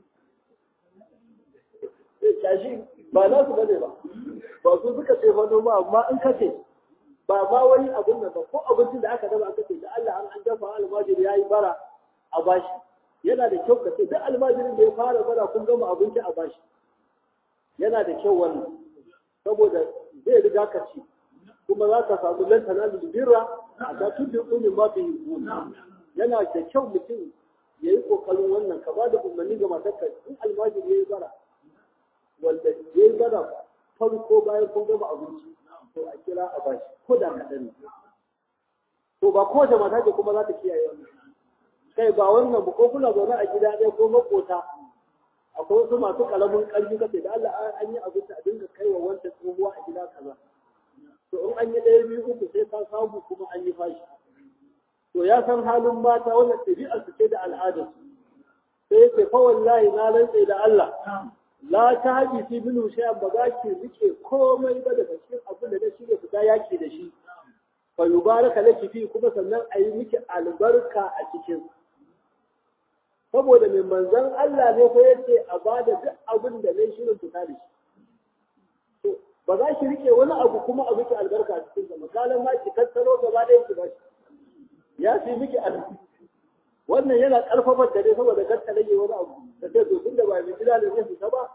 kashi ba na su bane ba ba su suka ce fa noma amma in ka ce ba ma wani abun nan ba ko abincin da aka daba aka ce da Allah an an dafa almajiri yayi bara a bashi yana da kyau ka ce duk almajirin da ya fara bara kun gama abinci a bashi yana da kyau wannan saboda zai riga ka ci kuma za ka samu lantana da birra a ta tudin umin ma fi yana da kyau mutum ya yi kokarin wannan ka ba da umarni ga matarka in almajiri ya yi bara wanda ya yi bara farko bayan kun gama abinci to a kira a bashi ko da kaɗan ne to ba kowace mata ce kuma za ta kiyaye wannan kai ba wannan ba ko kuna zaune a gida ɗaya ko makota akwai wasu masu ƙaramin ƙarfi kace da Allah an yi abinci a dinga kai wa wancan tsohuwa a gida kaza to in an yi ɗaya biyu uku sai ka samu kuma an yi fashi to ya san halin mata wannan ɗabi'ar su ce da al'adar sai yake fa wallahi na rantse da Allah la ta haji fi binu shay'an ba za ki rike komai ba daga cikin abin da na shirya fita yaki da shi fa yubaraka laki fi kuma sannan a yi miki albarka a cikin saboda mai manzon Allah ne fa yace a bada duk abin da na shirin fita da shi ba za ki rike wani abu kuma a miki albarka a cikin sa misalan ma ki tattaro gaba ɗaya ki bashi ya fi miki albarka wannan yana karfafa da dai saboda kar ta rage wani abu da sai to tunda ba mai gida da zai fita ba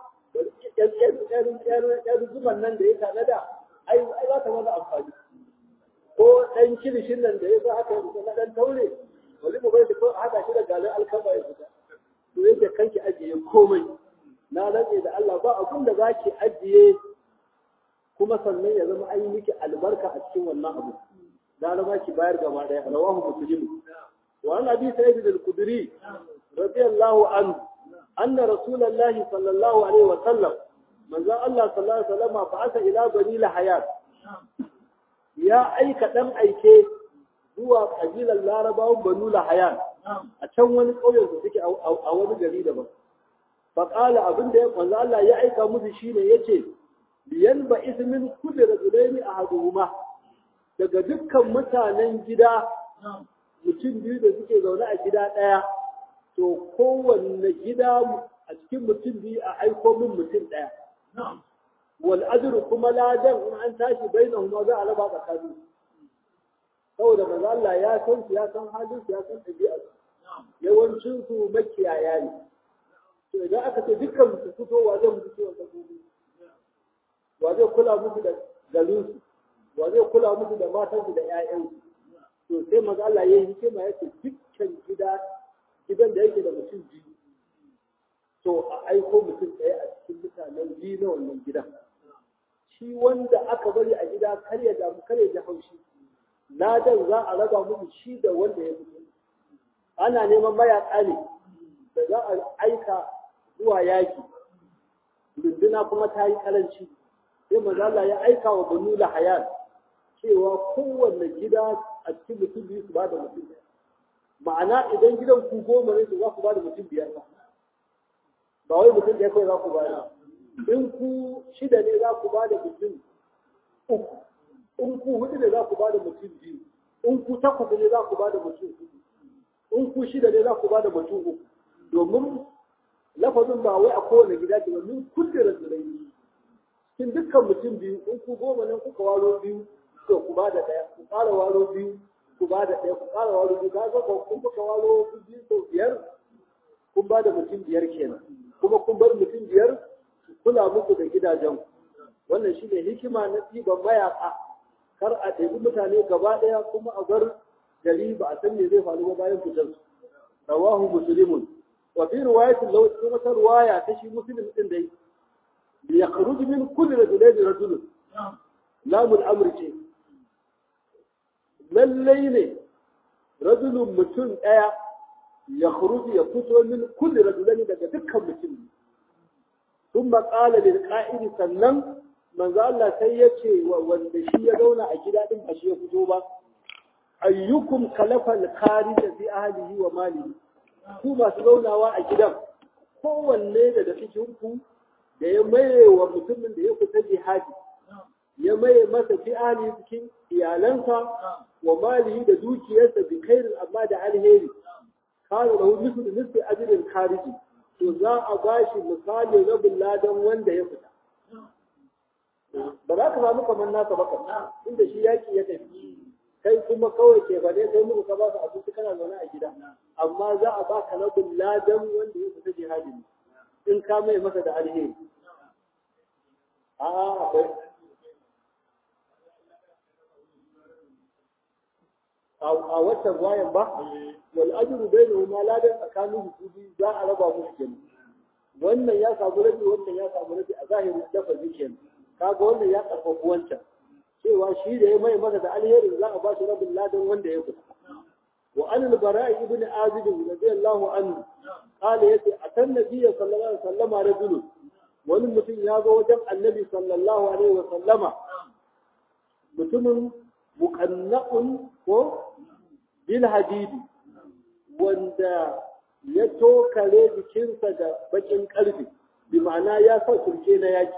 yan zuman nan da ya tanada ai ai za ta mana amfani ko dan kirishin nan da ya sa aka yi na dan taure wani mu bai da ko hada shi da galin alkaba ya fita to yake kanki ajiye komai na rantse da Allah ba abun da zaki ajiye kuma sannan ya zama an yi miki albarka a cikin wannan abu da na ki bayar gaba daya rawahu muslim wa an abi sa'id al-khudri radiyallahu anhu anna rasulullahi sallallahu alaihi wa sallam manzo Allah sallallahu alaihi wa sallam fa asa ila bani lahayat ya aika dan aike zuwa kabilar larabawan banu lahayan a can wani ƙauyen su suke a wani gari daban fa qala abinda ya manzo Allah ya aika musu shine yace liyan ba ismin kulli rajulaini ahaduhuma daga dukkan mutanen gida mutum biyu da suke zaune a gida ɗaya to kowanne gida a cikin mutum biyu a aiko min mutum ɗaya wal ajru kuma ladan in an tashi bainahuma za a raba tsakani saboda manzo Allah ya san su ya san halin su ya san ɗabi'ar yawancin su makiyaya ne to idan aka ce dukkan su fito wa zai mutu ciwon dabbobi wa zai kula musu da garinsu wa zai kula musu da matansu da 'ya'yansu to sai maza Allah ya yi hikima ya ce dukkan gida gidan da yake da mutum biyu to a aiko mutum ɗaya a cikin mutanen biyu na wannan gidan shi wanda aka bari a gida kar ya damu kar ya ji haushi ladan za a raba musu shi da wanda ya fito ana neman mayaƙa ne da za a aika zuwa yaki runduna kuma ta yi karanci sai manzo Allah ya aika wa banu lahayan cewa kowanne gida a cikin mutum biyu su ba da mutum ma'ana idan gidan ku goma ne su za ku ba da mutum biyar ba ba wai mutum ɗaya kawai za ku ba da in ku shida ne za ku ba da mutum uku in ku hudu ne za ku ba da mutum biyu in ku takwas ne za ku ba da mutum hudu in ku shida ne za ku ba da mutum uku domin lafazin ba wai a kowane gida ce ba min kulle rajulai cikin dukkan mutum biyu in ku goma ne kuka waro biyu to ku ba da ɗaya ku ƙara waro biyu ku ba da ɗaya ku ƙara waro biyu ka ga kun kuka waro biyu sau biyar kun ba da mutum biyar kenan kuma kun bar mutum biyar su kula muku da gidajen wannan shine hikima na ɗiban mayaka kar a ɗebi mutane gaba ɗaya kuma a bar gari ba a san me zai faru ba bayan fitar su rawahu muslimun wa fi riwayatin law cikin wata riwaya ta shi muslim din dai bi yakhruj min kulli rajulayn rajulun lamul amr ce lallai ne rajulun mutum ɗaya ya khuruji ya fito min kulli rajulayn daga dukkan mutum ثم قال للقائد sannan manzo Allah sai ya ce wa wanda shi ya zauna a gida din ba shi ya fito ba ayyukum kalafa al-kharij fi ahlihi wa malihi ku masu zaunawa a gidan kowanne daga cikin ku da ya maye wa mutumin da ya fita jihadi ya maye masa fi ahli cikin iyalansa wa malihi da dukiyarsa bi khairin amma da alheri kana lahu mithlu nisfi ajrin khariji to za a bashi misali rabin ladan wanda ya fita ba za ka samu kamar nasa ba kan inda shi yaki ya tafi kai kuma kawai ke ba dai kai muku ka ba su abinci kana zaune a gida amma za a ba ka rabin ladan wanda ya fita jihadi in ka mai masa da alheri a akwai a watan bayan ba wal ajru bainahuma ladan tsakanin hukumi za a raba musu kenan wannan ya samu rabi wannan ya samu rabi a zahirin lafazi kenan kaga wannan ya karfafa wancan cewa shi da ya mai masa da alherin za a ba shi rabin ladan wanda ya fita wa an al-bara'i ibn azib radiyallahu anhu qala yace atan nabiyyi sallallahu alaihi wasallama rajulun wani mutum ya zo wajen annabi sallallahu alaihi wasallama mutumin muqanna'un ko bil hadidi wanda ya tokare jikinsa da bakin karfe bi ma'ana ya sa turke na yaki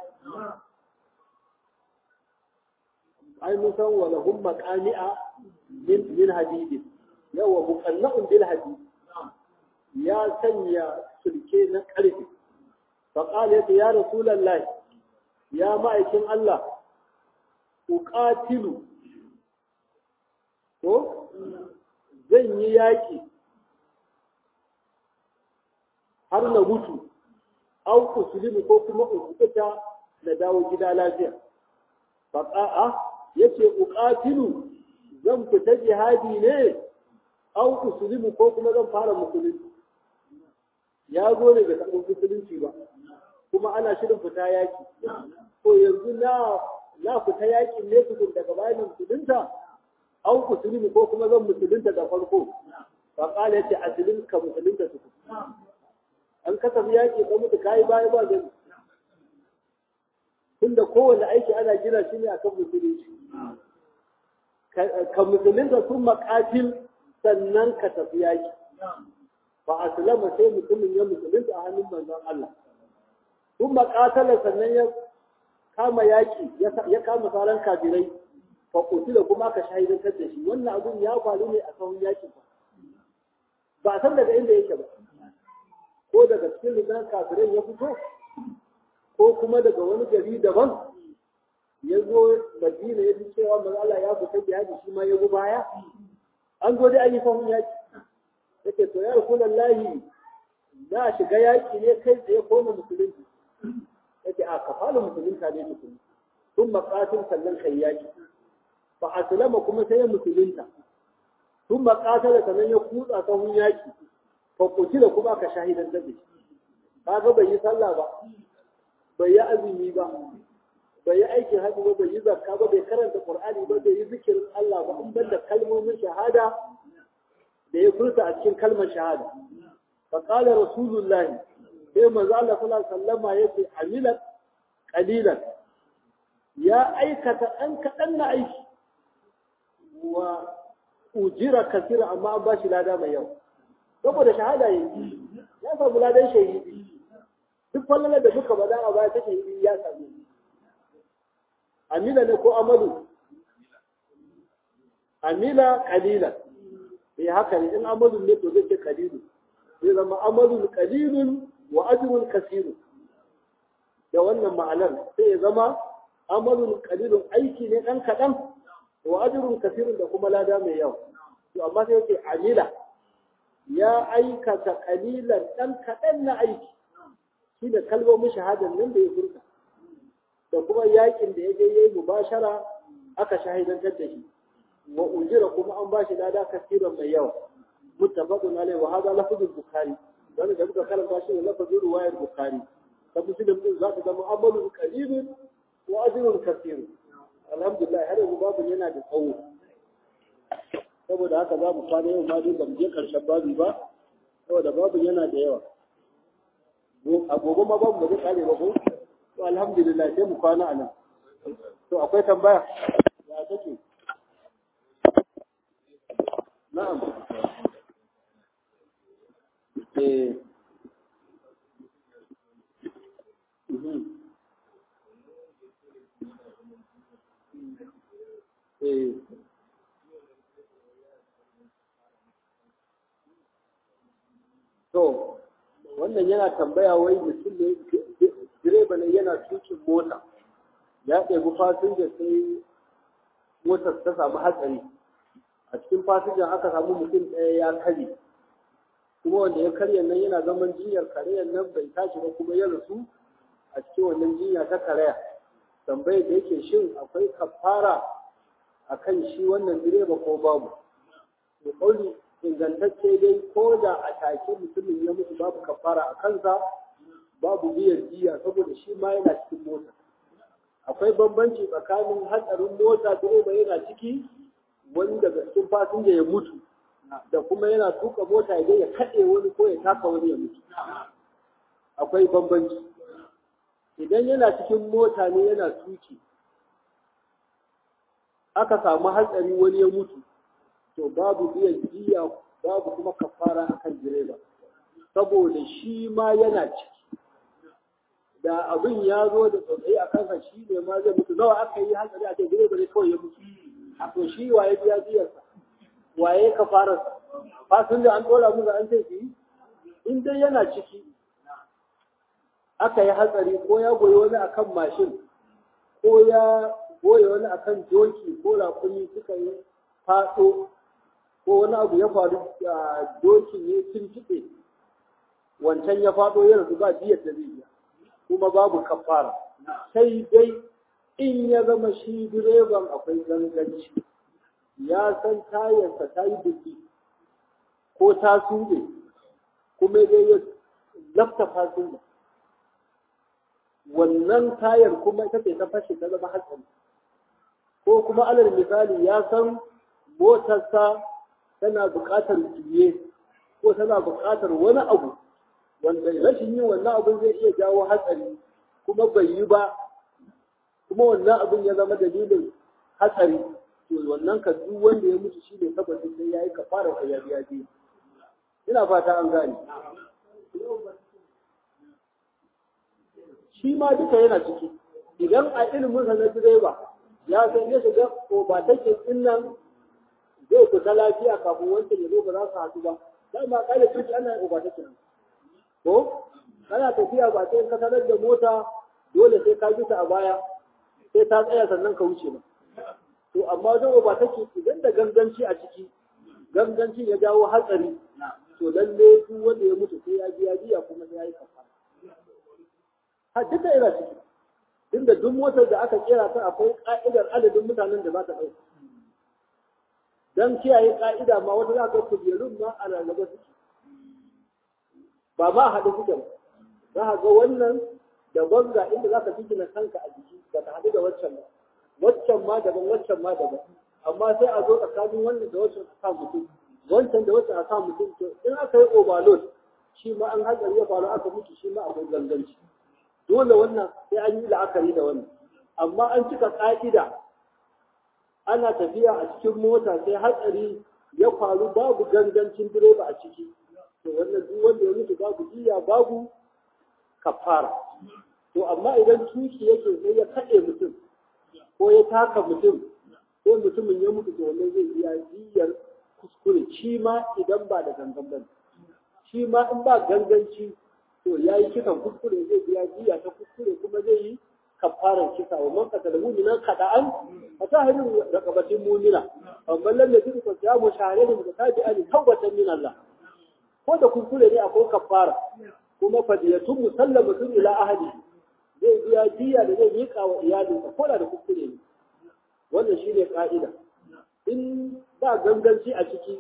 ai mun san wala hum maqani'a min min hadidi yawa muqanna'un bil hadid ya sanya turke na karfe fa qala ya rasulullah ya ma'aikin Allah uqatilu ko zan yi yaƙi har na mutu au usulimi ko kuma usukuta na dawo gida lafiya faƙa'a yace uqatilu zan fita jihadi ne au usulimi ko kuma zan fara musulunci ya zo ne ga karɓar musulunci ba kuma ana shirin fita yaƙi to yanzu na na fita yaƙin ne tukun daga bayan musulunta an musulmi ko kuma zan musulunta da farko ba kala yace asilin ka musulunta su an kasa yaƙi ka mutu kayi baya ba zan tunda kowanne aiki ana gina shi ne akan musulunci ka musulunta sun makatil sannan ka tafi yaƙi ba aslama sai mutumin ya musulunta a hannun manzon Allah sun makatala sannan ya kama yaƙi ya kama sauran kafirai faƙoci da kuma ka shahidantar da shi wannan abun ya faru ne a tsawon yakin ba ba a san daga inda yake ba ko daga cikin rigar kafirai ya fito ko kuma daga wani gari daban ya zo madina ya ji cewa manzo Allah ya fita jihadi shi ma ya go baya an zo dai an yi tsawon yaki yake to ya rasulullahi na shiga yaki ne kai tsaye ko na musulunci yake a kafalu musulunta ne tukuni sun makatin sannan kai yaki fa aslama kuma sai ya musulunta sun makatala sannan ya kutsa sahun yaki fa kutila kuma aka shahidan da shi kaga bai yi sallah ba bai yi azumi ba bai yi aikin hajji ba bai yi zakka ba bai karanta qur'ani ba bai yi zikirin Allah ba in banda kalmomin shahada da ya furta a cikin kalmar shahada fa qala rasulullahi sai manzo Allah sallallahu alaihi wasallama yace amila qalilan ya aikata ɗan kaɗan na aiki wa ujira kasira amma an ba shi lada mai yau saboda shahada yi ya samu ladan shahidi duk fallalar da duka bada a baya ta shahidi ya samu amila ne ko amalu amila kalila eh haka ne in amalu ne to zai ce kalilu zai zama amalun kalilun wa ajrun kasirun da wannan ma'anar sai ya zama amalun kalilun aiki ne ɗan kaɗan wa ajrun kasirun da kuma lada mai yawa to amma sai yake amila ya aikata kalilan dan kadan na aiki shi da kalmomin shahadan nan da ya furta da kuma yakin da ya je yayi mubashara aka shahidantar da shi wa ujira kuma an ba shi lada kasiran mai yawa muttafaqun alaihi wa hadha lafzul bukhari dan da muka karanta shi ne lafzul riwayar bukhari ta muslim din za ta zama amalun qalilun wa ajrun kathir alhamdulillah har yanzu babu yana da tsawo saboda haka za mu kwana yau ma dai ba mu je karshen babu ba saboda babu yana da yawa a gobe ma babu ba zai kare ba ko to alhamdulillah sai mu kwana anan to akwai tambaya ya take na'am eh eh to wannan yana tambaya wai mutum ne direba ne yana tukin mota ya ɗebi fasinja sai motar ta samu hatsari a cikin fasinjan aka samu mutum ɗaya ya kare kuma wanda ya karya nan yana zaman jinyar karyar nan bai tashi ba kuma ya rasu a cikin wannan jinya ta karaya tambayar da yake shin akwai kafara a kan shi wannan direba ko babu to kauli ingantacce dai ko da a take mutumin ya mutu babu kafara a kansa babu biyan jiya saboda shi ma yana cikin mota akwai bambanci tsakanin hatsarin mota direba yana ciki wani daga cikin fasinja ya mutu da kuma yana tuka mota ya ya kaɗe wani ko ya taka wani ya mutu akwai bambanci idan yana cikin mota ne yana tuki aka samu hatsari wani ya mutu to babu biyan jiya babu kuma kafara akan direba saboda shi ma yana ciki da abin ya zo da tsautsayi a kansa shi ne ma zai mutu nawa aka yi hatsari a ce direba ne kawai ya mutu a to shi waye biya jiyarsa waye kafararsa fasin da an ɗora musu an ce su yi in dai yana ciki aka yi hatsari ko ya goyi wani akan mashin ko ya goyi wani akan doki ko raƙumi suka yi faɗo ko wani abu ya faru a dokin ya tuntuɓe wancan ya faɗo ya rasu ba biyar da zai biya kuma babu kafara sai dai in ya zama shi direban akwai ganganci ya san tayarsa ta yi dubi ko ta sube kuma dai ya lafta fasinja wannan tayar kuma ita ce ta fashe ta zama hatsari ko kuma alal misali ya san motarsa tana buƙatar juye ko tana buƙatar wani abu wanda rashin yin wannan abin zai iya jawo hatsari kuma bai yi ba kuma wannan abin ya zama dalilin hatsari to wannan ka duk wanda ya mutu shi ne tabbata sai yayi kafara ka ya biya biyu ina fata an gane shi ma duka yana ciki idan a ilimin sa na direba ya san ya shiga ko ba take din nan zai fita lafiya kafin wancan ya zo ba za su haɗu ba dama kale tuki ana yin ba take ko kana tafiya ba sai ka sanar da mota dole sai ka bisa a baya sai ta tsaya sannan ka wuce ba to amma zan ba take idan da ganganci a ciki ganganci ya jawo hatsari to lalle duk wanda ya mutu sai ya biya biya kuma sai ya yi kafara ha duka yana ciki tunda duk motar da aka kera ta akwai ka'idar adadin mutanen da za ta ɗauka dan kiyaye ka'ida ma wata za ka kujerun ma a rarraba suke ba ma haɗu suke ba za ka ga wannan daban ga inda za ka jikina kanka a jiki ba ta haɗu da waccan ba waccan ma daban waccan ma daban amma sai a zo tsakanin wannan da waccan a sa mutum wancan da waccan a sa mutum to in aka yi overload shi ma an hatsari ya faru aka mutu shi ma akwai ganganci dole wannan sai an yi la'akari da wannan amma an cika ƙa'ida ana tafiya a cikin mota sai hatsari ya faru babu gangancin direba a ciki to wannan duk wanda ya mutu babu jiya babu kafara to amma idan tuki yake sai ya kaɗe mutum ko ya taka mutum ko mutumin ya mutu to wannan zai iya jiyar kuskure shi ma idan ba da gangan ba shi ma in ba ganganci to ya yi kisan kuskure zai biya jiya ta kuskure kuma zai yi kafaran kisa wa man qatala mu'minan qada'an fa tahiru raqabatin mu'mina amma lam yajid fa siyamu shahrayn mutatabi'an tawbatan min Allah ko da kuskure ne akwai kafara kuma fadiyatun musallamatun ila ahli zai biya jiya da zai miƙa wa iyalinsa ko da kuskure ne wannan shine ka'ida in ba ganganci a ciki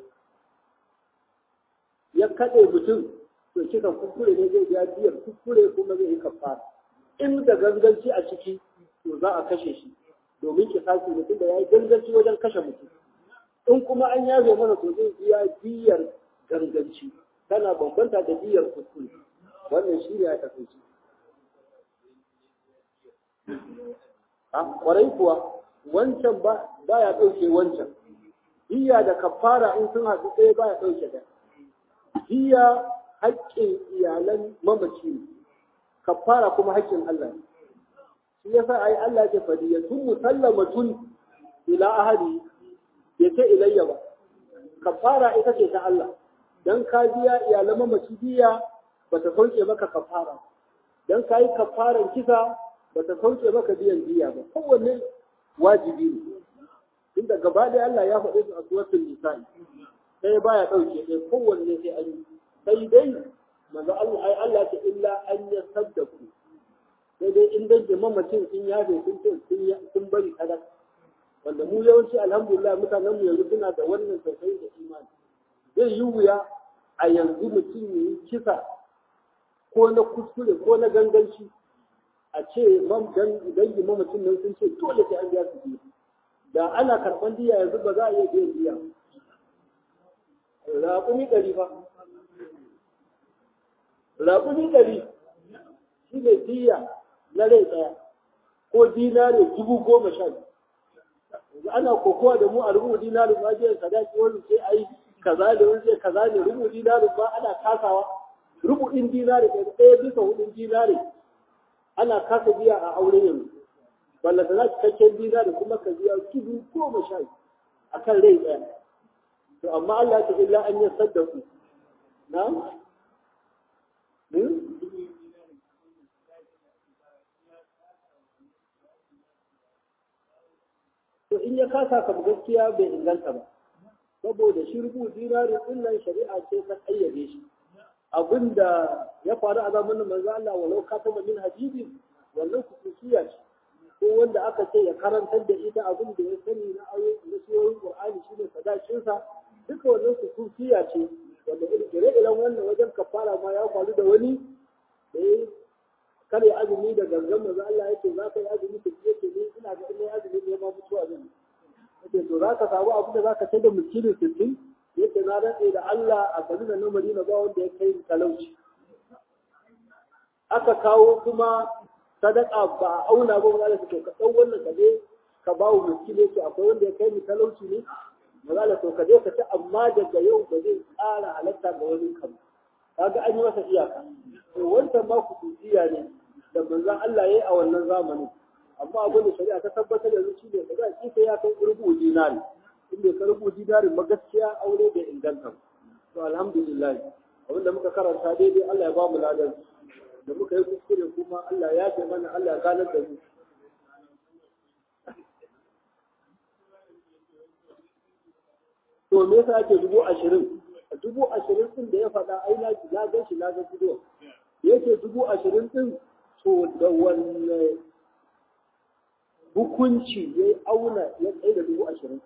ya kaɗe mutum to kika kuskure ne zai biya biyar kuskure kuma zai yi kafara in da ganganci a ciki to za a kashe shi domin ki sake mutum da ya yi ganganci wajen kashe mutum in kuma an yafe mana to zai biya biyar ganganci tana bambanta da biyar kuskure wannan shi ne ya kasance a kwarai kuwa wancan ba ya ɗauke wancan biya da kafara in sun haɗu ɗaya ba ya ɗauke ɗaya biya haƙƙin iyalan mamaci ne kafara kuma haƙƙin Allah ne shi yasa ai Allah ke fadi ya tun musallamatun ila ahadi ya ce ilayya ba kafara ita ce ta Allah dan ka biya iyalan mamaci biya bata sauke maka kafara dan ka yi kafaran kisa bata sauke maka biyan biya ba kowanne wajibi ne tunda gaba ɗaya Allah ya faɗi su a suratul nisa'i sai baya ɗauke ɗaya kowanne sai an yi sai dai manzo Allah ai Allah ta illa an ya saddaku sai dai in dangin mamacin sun yafe sun ce sun bari sadaka wanda mu yawanci alhamdulillah mutanen mu yanzu suna da wannan tausayi da imani zai yi wuya a yanzu mutum ya yi kisa ko na kuskure ko na ganganci a ce dangin mamacin nan sun ce dole sai an biya su biya da ana karɓar diya yanzu ba za a iya biyan diya raƙumi ɗari ba raƙumi ɗari shi ne diya na rai ɗaya ko dinare dubu goma sha biyu ana kokowa da mu a rubu dinarin ma jiya sadaki wani sai ai kaza da wani sai kaza ne rubu dinarin ma ana kasawa rubu in dinari ɗaya bisa hudun dinari ana kasa biya a aure yanzu balla da za cikakken dinari kuma ka biya dubu goma sha biyu a kan rai ɗaya to amma Allah ta illa an yi saddaku na to in ya kasa ka gaskiya bai inganta ba saboda shi rubu dinarin din nan shari'a ce ta kayyade shi abinda ya faru a zamanin manzo Allah walau katama min hadidi wannan kusuciya ce ko wanda aka ce ya karantar da ita abin da ya sani na ayoyi na surorin Qur'ani shine sadakin sa duka wannan kusuciya ce wanda ire-iren wannan wajen kafara ma ya faru da wani da ya kare azumi da gangan manzo Allah yake za ka yi azumi ka ce ce ni ina ga ina azumi ne ma mutuwa zan yake to za ka samu abin da za ka sai da miskinin sittin yake na rantse da Allah a garin na Madina ba wanda ya kai talauci aka kawo kuma sadaka ba a auna ba wanda ka ka dau wannan ka je ka ba wa miskin yake akwai wanda ya kai ni talauci ne mazala to ka je ka ci amma daga yau ba zai ƙara halatta ga wani kan kaga an yi masa iyaka to wancan ma kusuciya ne da manzon Allah yayi a wannan zamanin amma abin da shari'a ta tabbatar da zuci ne daga kisa ya kai rubu dinari in bai ka rubu dinari ma gaskiya aure bai inganta to alhamdulillah abin da muka karanta daidai Allah ya ba mu ladan da muka yi kuskure kuma Allah ya ce mana Allah ya ganar da mu to me yasa ake dubu ashirin dubu ashirin din da ya faɗa ai na na gan shi na ga bidiyo yake dubu ashirin din to da wanne hukunci ya auna ya tsaye da dubu ashirin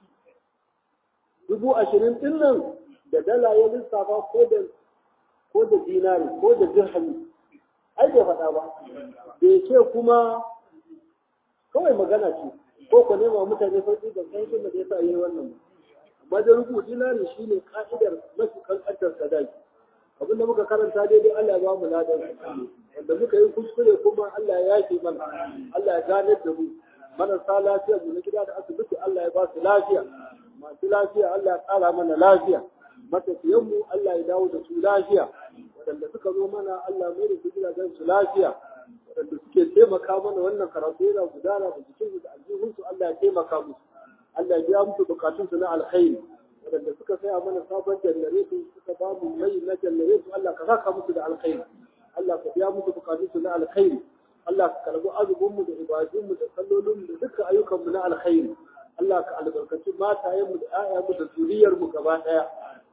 dubu ashirin din nan da dala ya lissafa ko da ko da dinari ko da dirhami ai bai faɗa ba bai ce kuma kawai magana ce ko ku nema mutane sauƙi da kai da yasa yayi wannan ba amma da rubu dinari shine ka'idar mafi kankantar sadaki abin da muka karanta daidai Allah ya ba mu ladan wanda muka yi kuskure kuma Allah ya yafe mana Allah ya ganar da mu marasa lafiya mu na gida da asibiti Allah ya ba su lafiya masu lafiya Allah ya tsara mana lafiya matafiyan mu Allah ya dawo da su lafiya waɗanda suka zo mana Allah mai da su gidajen su lafiya waɗanda suke taimaka mana wannan karatu yana gudana da jikin da aljihunsu Allah ya taimaka musu Allah ya biya musu bukatunsu na alkhairi waɗanda suka saya mana sabon janareto suka ba mu mai na janareto Allah ka saka musu da alkhairi Allah ka biya musu bukatunsu na alkhairi Allah ka karbi azuminmu da ibadunmu da sallolinmu da dukkan ayyukanmu na alkhairi Allah ka albarkaci matayenmu da ƴaƴanmu da zuriyarmu gaba ɗaya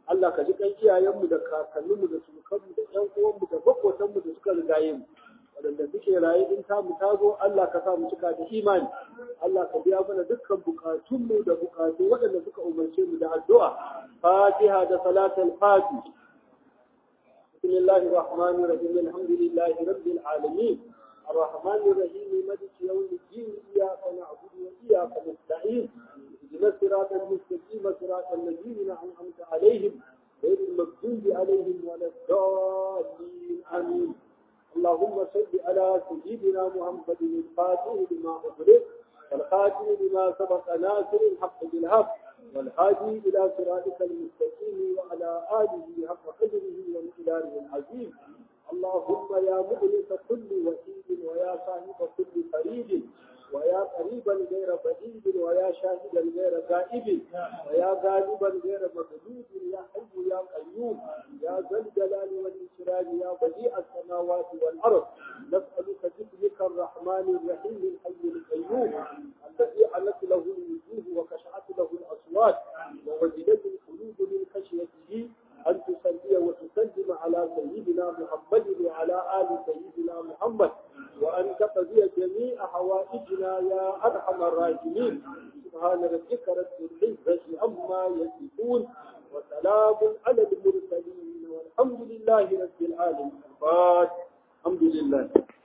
Allah ka ji kan iyayenmu da kakanninmu da surukanmu da ƴan uwanmu da makotanmu da suka rigaye mu waɗanda suke raye in ta mu tazo Allah ka sa mu cika da imani Allah ka biya mana dukkan bukatunmu da bukatu waɗanda suka umarce mu da addu'a Fatiha da salatul Fati بسم الله الرحمن الرحيم الحمد لله رب العالمين الرحمن الرحيم مالك يوم الدين إياك نعبد وإياك نستعين اهدنا الصراط المستقيم صراط الذين أنعمت عليهم غير المغضوب عليهم ولا الضالين آمين اللهم صل على سيدنا محمد الفاتح لما أغلق والخاتم لما سبق ناصر الحق بالحق والهادي إلى صراطك المستقيم وعلى آله حق قدره ومقداره العظيم اللهم يا مؤنس كل وحيد ويا صاحب كل فريد ويا قريبا غير بعيد ويا شاهدا غير غائب ويا غالبا غير مغلوب يا حي يا قيوم يا ذا الجلال والإكرام يا بديع السماوات والأرض نسألك باسمك الرحمن الرحيم الحي القيوم الذي علت له الوجوه وكشعت له الأصوات ووجدت القلوب من خشيته أن تصلي وتسلم على سيدنا محمد وعلى آل سيدنا محمد وأن تقضي جميع حوائجنا يا أرحم الراحمين سبحان ربك رب العزة عما يصفون وسلام على المرسلين والحمد لله رب العالمين الحمد لله